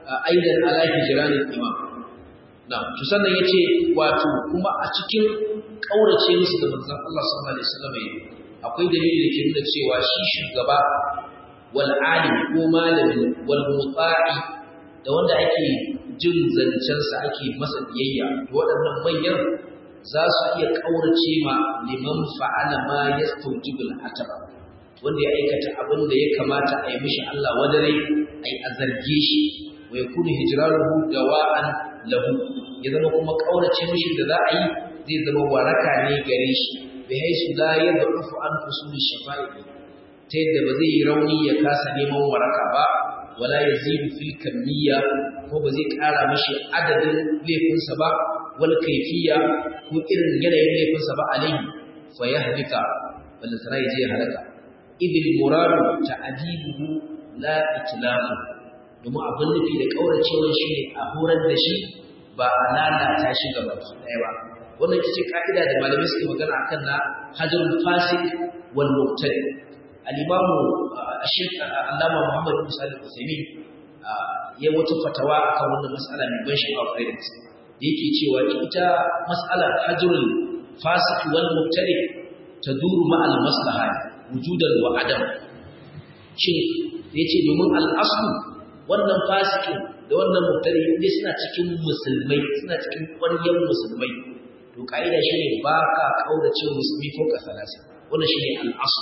aidan ala hijranil imam na to sannan yace wato kuma a cikin kaurace musu da manzon Allah sallallahu alaihi wasallam akwai dalili da ke nuna cewa shi shugaba wal alim ko malami wal muta'i da wanda ake jin zancen sa ake masa biyayya waɗannan manyan za su iya kaurace ma liman fa'ala ma yastawjibul ataba wanda ya aikata abin da ya kamata a yi mishi Allah wadare ai a zarge shi wa yakunu hijranuhu dawa'an lahu ya zama kuma kaurace mishi da za a yi zai zama waraka ne gare shi bi haisu la yadrufu an usul shafa'i ta yadda ba zai yi rauni ya kasa neman waraka ba wala yazidu fil kamiyya ko ba zai kara mishi adadin laifinsa ba wal kayfiyya ko irin yanayin laifinsa ba alaihi fa yahlika wanda sana ya je halaka idil muradu ta'dibuhu la itlafu domin abin nufi da kauracewar shi ne a horar da shi ba a lalata shi gaba ɗaya ba wannan ita ce ka'ida da malamai suke magana akan na hajarul fasik wal mubtadi al-imamu Sheikh Allama Muhammad bin Salih Al-Uthaymeen ya wata fatawa akan wannan mas'ala mai ban sha'awa kwarai da gaske yake cewa ita mas'alar hajarul fasik wal mubtadi taduru ma al-maslaha wujudan wa adam shin yace domin al-aslu wannan fasikin da wannan mubtadi ne suna cikin musulmai suna cikin ƙwaryar musulmai to kaida shine ba ka kaurace musulmi ko ka salasa wannan shine al-asl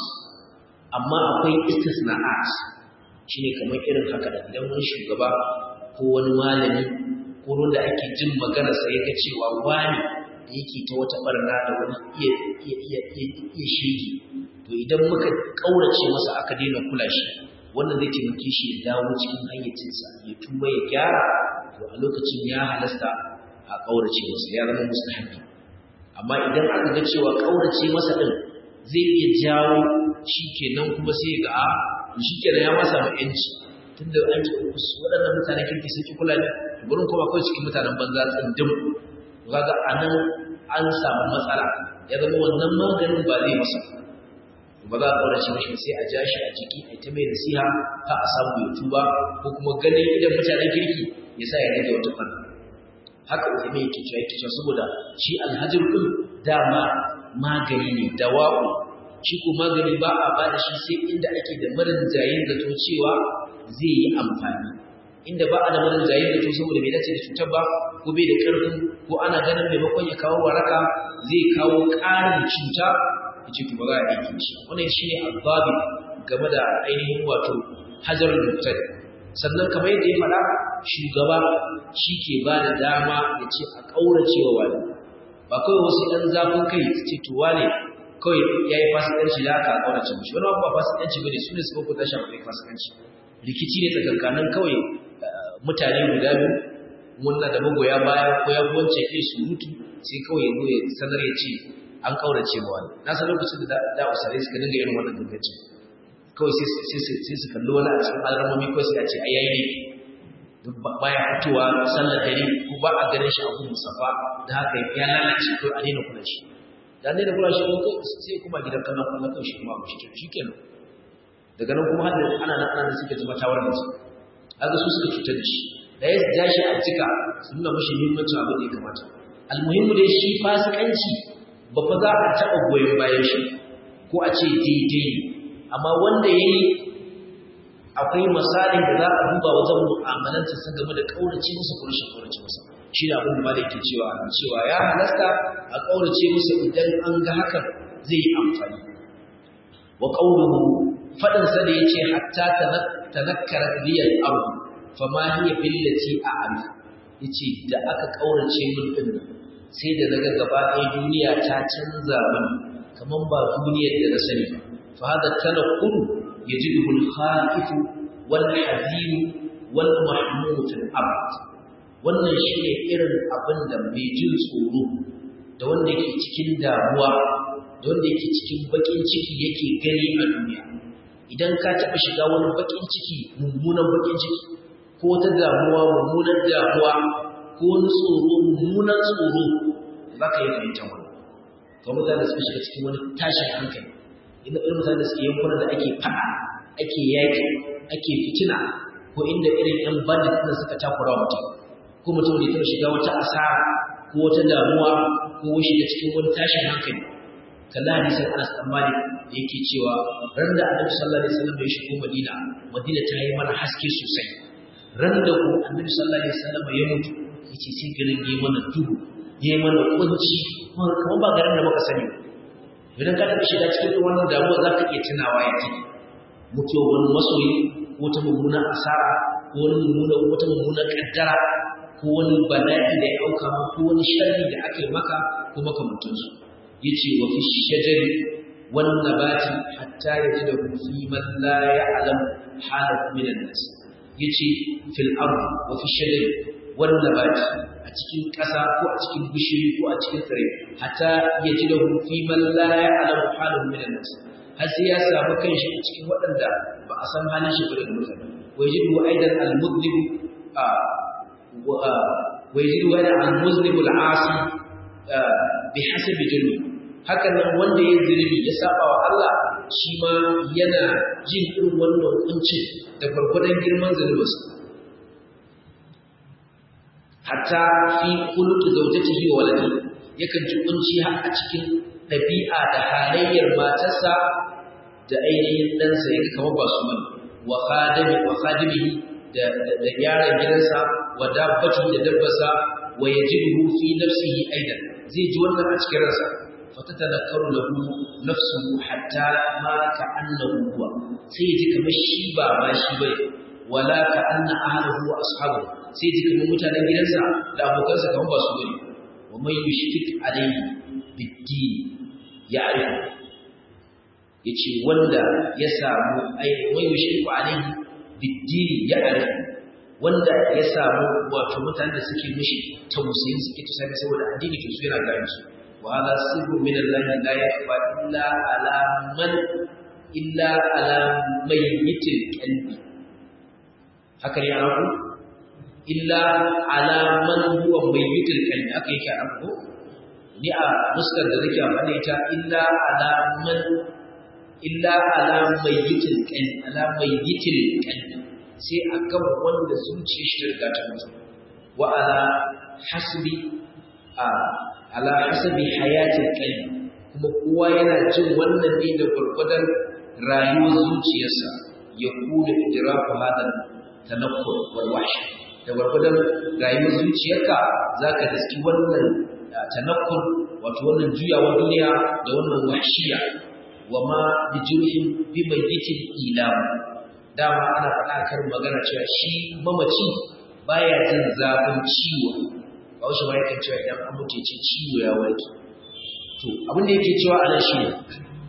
amma akwai istisna'at shine kamar irin haka da idan wani shugaba ko wani malami ko wanda ake jin magana sai ya ga cewa wani da yake ta wata barna da wani iya iya iya iya shege to idan muka kaurace masa aka daina kula shi wannan zai taimake shi ya dawo cikin hayyacinsa ya tuba ya gyara to a lokacin ya halasta a kaurace masa ya zama mustahabi amma idan aka ga cewa kaurace masa din zai iya jawo shikenan kuma sai ga a shikenan ya masa ma yanci tunda an ce waɗannan mutanen kirki sun ki kula ne to gurin kuma akwai cikin mutanen banza tsindim kaga anan an samu matsala ya zama wannan maganin ba zai masa ba za a ƙaurace mashi sai a ja shi a jiki a ta mai nasiha ka a samu ya tuba ko kuma ganin idan mutanen kirki ya sa ya rage wata fannin haka wata mai yake cewa yake cewa saboda shi alhajir ɗin dama magani ne dawa'u shi ko magani ba a ba da shi sai inda ake da marin jayin zato cewa zai yi amfani inda ba a da marin jayin zato saboda bai dace da cutar ba ko bai da ƙarfin ko ana ganin maimakon ya kawo waraka zai kawo ƙarin cuta yace to ba za a aiki shi wannan shine azabi game da ainihin wato hajar mutane sannan kamar yadda ya faɗa shugaba shi ke ba da dama ya ce a ƙaurace wa wani ba kawai wasu ɗan zafin kai su ce to wane kawai ya yi fasikanci da aka ƙaurace mishi wani ba fasikanci ba ne su ne su ko tashi akwai fasikanci rikici ne tsakankanin kawai mutane guda biyu wannan da magoya baya ko ya wance kai surutu sai kawai ya zo ya sanar ya ce an kaurace ma wani na san lokacin da da usare suka dinga irin wannan gangaci kawai sai sai su kalli wani a cikin alramomi ko sai a ce ai yayi ne baya fitowa sallar dare ko ba a ganin shi a gun musafa da haka ya lalace ko a daina kula shi da daina kula shi ko sai kuma gidan kallon kallon kan shi kuma ba shi shikenan daga nan kuma hadda ana nan ana suka zama tawar da su kaga su suka cutar da shi da ya ja shi a jika su nuna mashi muhimmancin abin da ya kamata almuhimmu dai shi fasikanci ba fa za a taɓa goyon bayan shi ko a ce daidai amma wanda ya yi akwai misalin da za a duba wajen mu'amalanta sun game da ƙaurace musu ko rashin ƙaurace musu shi da abin da ma da yake cewa cewa ya halasta a ƙaurace musu idan an ga hakan zai yi amfani wa ƙaunuhu faɗinsa da ya ce hatta tanakkara biyar abu fama hiya billati a ami ya ce da aka ƙaurace min ɗin nan sai da daga gaba ɗaya duniya ta canza min kamar ba duniyar da na sani ba fa hada tanakkuru yajidu al-khaif wal hazin wal mahmud al-abd wannan shine irin abin da mai jin tsoro da wanda yake cikin damuwa da wanda yake cikin bakin ciki yake gani a duniya idan ka taɓa shiga wani bakin ciki mummunan bakin ciki ko ta damuwa mummunan damuwa ko wani tsoro mummunan tsoro za ka yi fahimtar wani to mutane suka shiga cikin wani tashin hankali inda irin mutane da suke yankunan da ake faɗa ake yaƙi ake fitina ko inda irin yan bandit din suka takura mutum ko mutum da ya shiga wata asara ko wata damuwa ko shiga cikin wani tashin hankali kalla hadisin Anas bin Malik da yake cewa ran da Annabi sallallahu alaihi wasallam ya shigo Madina Madina ta yi mana haske sosai ran da ku Annabi sallallahu alaihi wasallam ya mutu yace sai garin ya mana duhu ya mana kunci kamar ba garin da muka sani idan ka tafi shiga cikin wannan damuwa za ka iya tunawa ya ce mutuwa wani masoyi ko ta mummunan asara ko wani mummunan wata mummunan kaddara ko wani bala'i da ya auka ma ko wani sharri da aka yi maka ko makamantansu yace wa fi shajari wan nabati hatta yajida fi man la ya'lam halat min an-nas yace fil ard wa fi shajari wan nabati a cikin ƙasa ko a cikin bishiyoyi ko a cikin tsire hatta yajida fi man la ya'lam halat min an-nas har sai ya samu kanshi a cikin waɗanda ba a san halin shi ba da mutane wa yajidu aidan al-mudhib ويجد هذا المذنب العاصي بحسب جرمه hakan nan wanda ya zunubi ya saba wa Allah shi ma yana jin irin wannan kuncin da gwargwadon girman zunubinsa hatta fi khuluqi zawjatihi wa waladi yakan ji kunci har a cikin ɗabi'a da halayyar matarsa da ainihin ɗansa yake kamar ba su bane wa khadimi wa khadimihi da da yaron gidansa wa dabbati da dabbarsa wa yajidu fi nafsihi aidan zai ji wannan a cikin ransa fatatadakkaru lahu nafsuhu hatta ma ka'annahu huwa sai ji kamar shi ba ma shi bane wala ka'anna ahlihi wa ashabu sai ji kamar mutanen gidansa da abokansa kamar ba su bane wa man yushrik alayhi bid-din ya'rifu yace wanda ya samu ai wa yushriku alayhi bid-din ya'rifu wanda ya samu wato mutanen da suke mishi tausayin suke tsaya saboda addini to su yana gane su وهذا سر من الله لا يخفى إلا على من إلا على ميت القلب هكذا يعرفه إلا على من هو ميت القلب هكذا يعرفه ni a muskar da nake amfani ita illa ala man illa ala mayyitil qalbi ala mayyitil qalbi sai akan wanda zuciyar shi riga ta mutu wa ala hasbi a ala hasabi hayatil qalbi kuma kowa yana jin wannan ne da gurgudan rayuwar zuciyarsa ya kula idraku hadan tanakkur wal wahsh da gurgudan rayuwar zuciyarka zaka daski wannan tanakkur wato wannan juyawar duniya da wannan wahshiya wa ma bi jurhin bi mayyitin ilam dama ana faɗa kar magana cewa shi mamaci baya jin zafin ciwo Bahaushe ma yakan cewa idan an mutu ce ciwo ya warke. To, abin da yake cewa anan shi ne,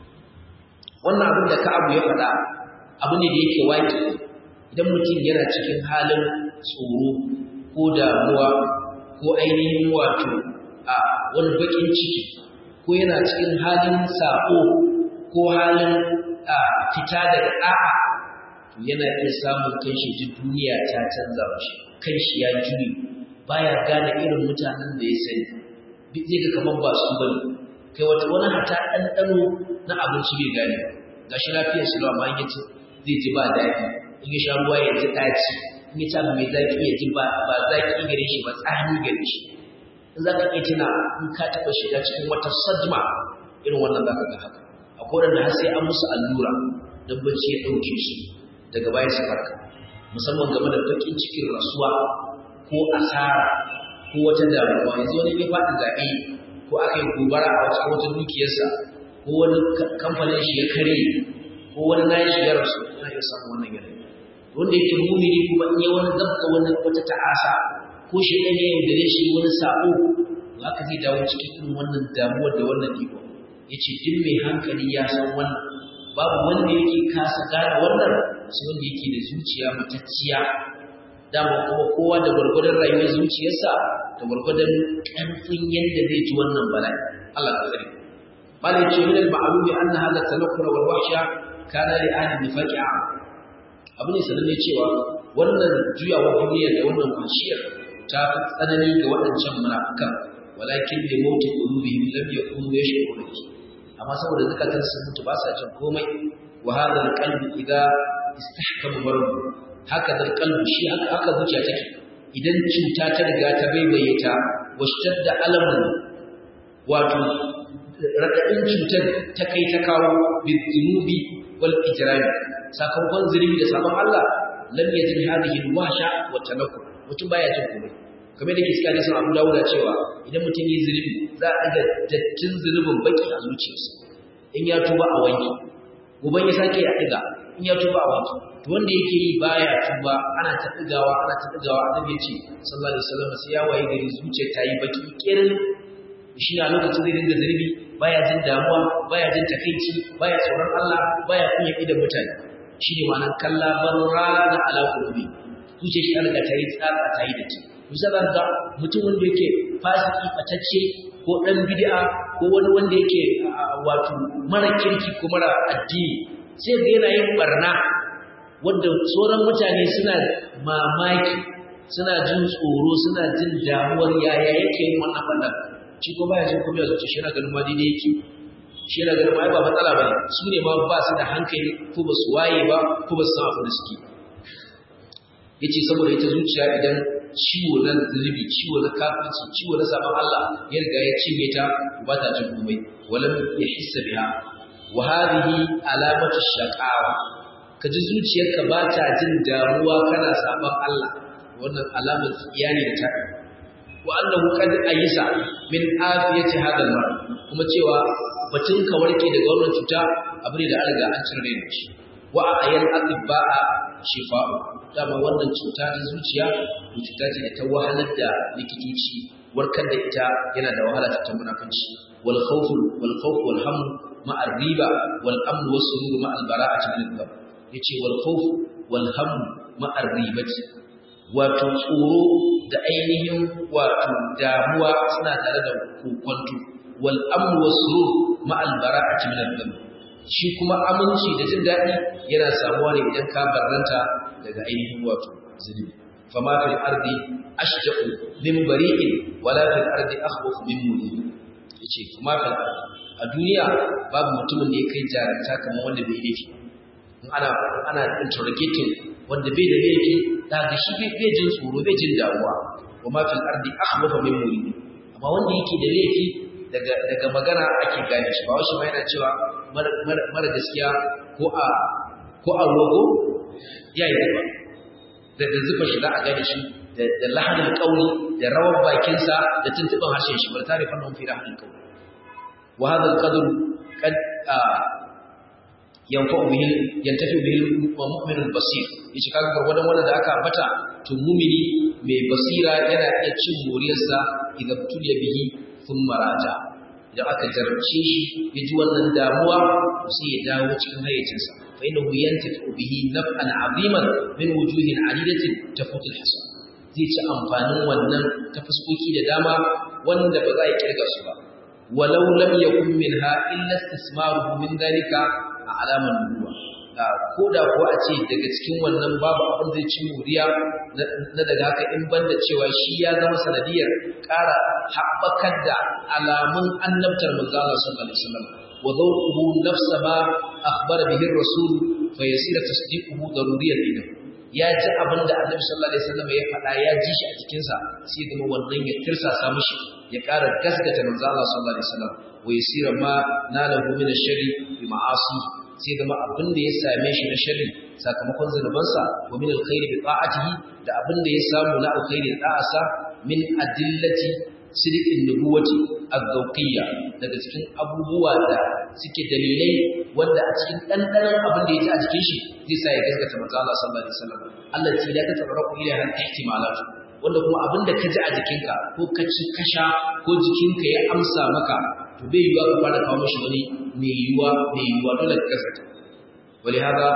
wannan abin da Ka'abu ya faɗa abu ne da yake waƙi idan mutum yana cikin halin tsoro ko damuwa ko ainihin wato a wani baƙin ciki ko yana cikin halin saƙo ko halin fita daga ɗa'a to yana iya samun kanshi ji duniya ta canza mashi kanshi ya juye baya gane irin mutanen da ya sani zai ga kamar ba su bane kai wata wani hata ɗanɗano na abinci bai gane ga shi lafiyar shi amma in yace zai ji ba daɗi in ya sha ruwa ya ji ɗaci in ya ci abu mai zaƙi ya ji ba zaƙi gare shi ba tsani gare shi in za ka iya tuna in ka taɓa shiga cikin wata sadma irin wannan za ka ga haka akwai wanda har sai an musu allura don bacci ya ɗauke su daga baya su farka musamman game da baƙin cikin rasuwa ko asara ko wata damuwa yanzu wani ya faɗi zaɓe ko aka yi gobara a cikin wata dukiyarsa ko wani kamfanin shi ya kare ko wani nayi shi ya rasu yana iya samun wannan yanayi wanda yake mumini kuma in yi wani zabka wani wata ta'asa ko shi ɗan yayin da shi wani sa'o haka zai dawo cikin irin wannan damuwar da wannan iko ya ce duk mai hankali ya san wannan babu wanda yake kasa gane wannan sai wanda yake da zuciya matacciya dama kuma kowa da gwargwadon rayuwar zuciyarsa da gwargwadon ƙarfin yadda zai ji wannan bala'i Allah ka tsare bala yace min al-ma'lum anna hadha tanakkur wal wahsha kana li ahli nifaqi a abu ne sananne cewa wannan juyawa duniya da wannan wahshiyar ta fi tsanani ga waɗancan munafikan walakin li mawti qulubihim lam yakunu yashkuruna amma saboda zakatan sun mutu ba sa jin komai wa hadha al-qalbi idha istahkama maradu haka da kalbu shi haka haka zuciya take idan cuta ta riga ta baibaye ta washtadda alamun wato radadin cutar ta kai ta kawo bizunubi wal ijrami sakamakon zurbi da sabon Allah lam yajid hadhihi alwasha wa tanakkur mutum baya jin komai kamar da kiska ne sun Abu Dawud cewa idan mutum yi zurbi za a ga dattin zurbin baki a zuciyarsa in ya tuba a wanki goban ya sake ya diga in ya tuba a wanki to wanda yake yi baya tuba ana ta digawa ana ta digawa annabi ya ce sallallahu alaihi wasallam sai ya waye gari zuciyar ta yi baki kirin shi ne a lokacin zai dinga zurbi baya jin damuwa baya jin takaici baya tsoron Allah baya kunya idan mutane shi ne ma'anar kalla barrana ala qulubi zuciyar shi Allah ta yi tsatsa ta yi dake misalan ga mutum wanda yake fasiki fatacce ko dan bid'a ko wani wanda yake wato mara kirki ko mara addini sai ga yana yin barna wanda sauran mutane suna mamaki suna jin tsoro suna jin damuwar yaya yake yin wannan barna shi ko baya jin kuma zuci shi na ganin ma daidai yake shi na ganin ma ba matsala bane su ne ma ba su da hankali ko ba su waye ba ko ba su san abin da suke yace saboda ita zuciya idan ciwo na zunubi ciwo na kafirci ciwo na sabon Allah ya riga ya cinye ta ba ta jin komai walam yahissa biha wa hadhihi alamatu shaqawa kaji zuciyarka ba ta jin damuwa kana sabon Allah wannan alamar iyani da ta wa annahu qad ayisa min afiyati hadha al kuma cewa batun ka warke daga wannan cuta abu ne da an riga an cire da shi wa ayyan atibba'a shifa'u dama wannan cuta ta zuciya ko cuta ce da ta wahalar da likitoci warkar da ita yana da wahala ta munafunci wal khawf wal khawf wal ham ma riba wal amn was surur ma al bara'ati min al yace wal khawf wal ham ma ribati wato tsoro da ainihin wato damuwa suna tare da kokonto wal amn was surur ma al bara'ati min al shi kuma aminci da jin daɗi yana samuwa ne idan ka barranta daga ainihin wato zunubi fama fil ardi ashja'u min bari'in wala fil ardi akhwafu min mudin yace fama fil ardi a duniya babu mutumin da ya kai jaranta kamar wanda bai laifi in ana ana interrogating wanda bai da laifi daga shi bai jin tsoro bai jin damuwa wama fil ardi akhwafu min mudin amma wanda yake da laifi daga daga magana ake gane shi ba wasu ma yana cewa mara gaskiya ko a ko a rogo ya yi ba da da zufa shi za a gane shi da lahanin kauli da rawar bakinsa da tuntuɓin harshen shi bar tare fannin fi lahanin kauli wa hadha al-qadr qad yanfa'u bihi yantafi bihi mu'min al-basir yace kaga gurgurdan wannan da aka ambata to mu'mini mai basira yana iya cin moriyarsa idan tuliya bihi thumma raja idan aka jarabce shi ya ji wannan damuwa sai ya dawo cikin hayyacinsa fa innahu yantafi bihi naf'an 'aziman min wujuhin 'adidatin tafut al-hasan zai ci amfanin wannan ta fuskoki da dama wanda ba za a kirga su ba walau lam yakun minha illa istismaruhu min dalika a alaman nubuwa ko da ko a ce daga cikin wannan babu abin zai ci muriya na daga haka in banda cewa shi ya zama sanadiyar ƙara haɓakar da alamun annabtar manzo Allah sallallahu alaihi wasallam wa dhawquhu nafsa ma akhbara bihi ar-rasul fa yasira tasdiquhu daruriyan idan ya ji abin da annabi sallallahu alaihi wasallam ya faɗa ya ji shi a cikin sa sai zama wannan ya tirsasa mishi ya ƙara gaskata manzo Allah sallallahu alaihi wasallam wa yasira ma nalahu min ash-sharri bi ma'asi sai zama abin da ya same shi na sharri sakamakon zunubansa wa min alkhairi bi ta'atihi da abin da ya samu na alkhairi da ta'asa min adillati sidiqin nubuwati az-zawqiyya daga cikin abubuwa da suke dalilai wanda a cikin dandanan abin da ya ji a jikin shi zai sa ya gaskata manzo Allah sallallahu alaihi wasallam Allah ce da ka tabarraku ila han ihtimalat wanda kuma abin da ka ji a jikinka ko ka ci kasha ko jikinka ya amsa maka to bai yiwa ka fara kawo mishi wani mai yiwa mai yiwa dole ka gaskata wali hada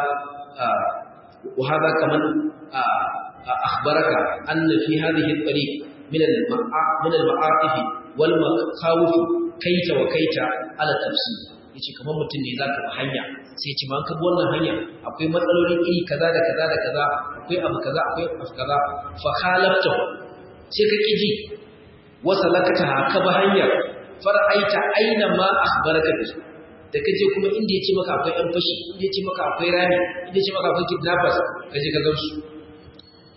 wa hada kaman akhbaraka anna fi hadhihi at-tariq min min al-ma'atif wal makhawif kaita wa kaita ala tafsir yace kamar mutum ne zaka bi hanya sai ya ce ma ka bi wannan hanya akwai matsaloli iri kaza da kaza da kaza akwai abu kaza akwai abu kaza fa khalafta sai ka kiji wasa lakata ka bi hanyar fara'aita aina ma akhbaraka bi da kaje kuma inda yace maka akwai ɗan fashi inda yace maka akwai rami inda yace maka akwai kidnappers kaje ka gamsu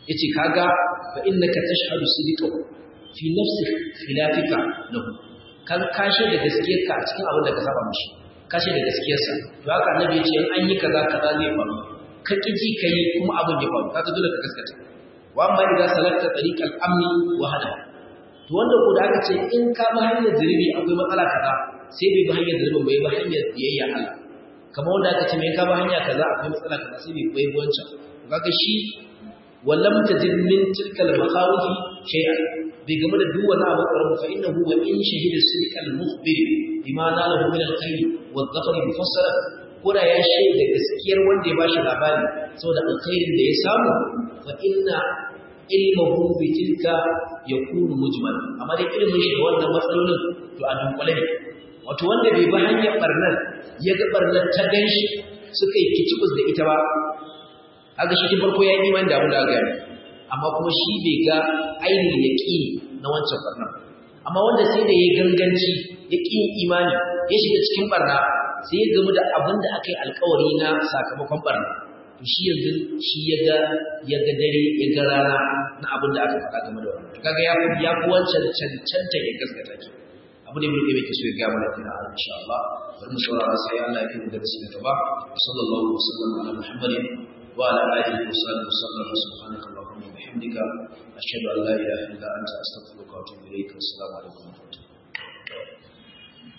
yace kaga fa innaka tashhadu sidqa fi nafsi khilafika lahu kan kashe da gaskiyarka a cikin abin da ka saba mishi kashe da gaskiyarsa to haka annabi yace in an yi kaza kaza zai faru ka kiji kai kuma abin ya faru kaga dole ka gaskata wa amma idan salakta tariqal amni wa hada to wanda ko da aka ce in ka bi hanyar zulubi akwai matsala kaza sai bai bi hanyar zulubin bai bi hanyar biyayya Allah kamar wanda aka ce mai ka bi hanya kaza akwai matsala kaza sai bai bai wancan kaga shi wallam tajid min tilkal maqawfi shay'an bai game da duk wani abu ƙarfi fa innahu wa in shahida sidqal mukhbir bima nalahu min al-khayr wa dhafar mufassara koda ya shaida gaskiyar wanda ya bashi labari saboda alkhairin da ya samu fa inna ilmuhu bi tilka yakunu mujmal amma dai ilmin shi wannan matsalolin to a dunkule ne wato wanda bai bi hanyar barnar ya ga barnar ta ganshi suka yi kicibus da ita ba haka shi tun farko ya yi iman da abin da aka yi amma kuma shi bai ga ainihin yaƙini na wancan barna amma wanda sai da ya ganganci ya ƙin imani ya shiga cikin barna sai ya gamu da abin da aka yi alkawari na sakamakon barna to shi yanzu shi ya ga ya ga dare ya ga rana na abin da aka faɗa game da wannan to kaga ya fi ya fi wancan cancanta ya gaskata ki abu ne mulki mai so ya ga mana kina insha Allah bari mu saurara sai Allah ya kai darasi na gaba sallallahu alaihi wasallam ala muhammadin wa ala alihi wa sahbihi wasallam subhanaka allahumma wa bihamdika ashhadu an la ilaha illa anta astaghfiruka wa atubu ilayk assalamu alaikum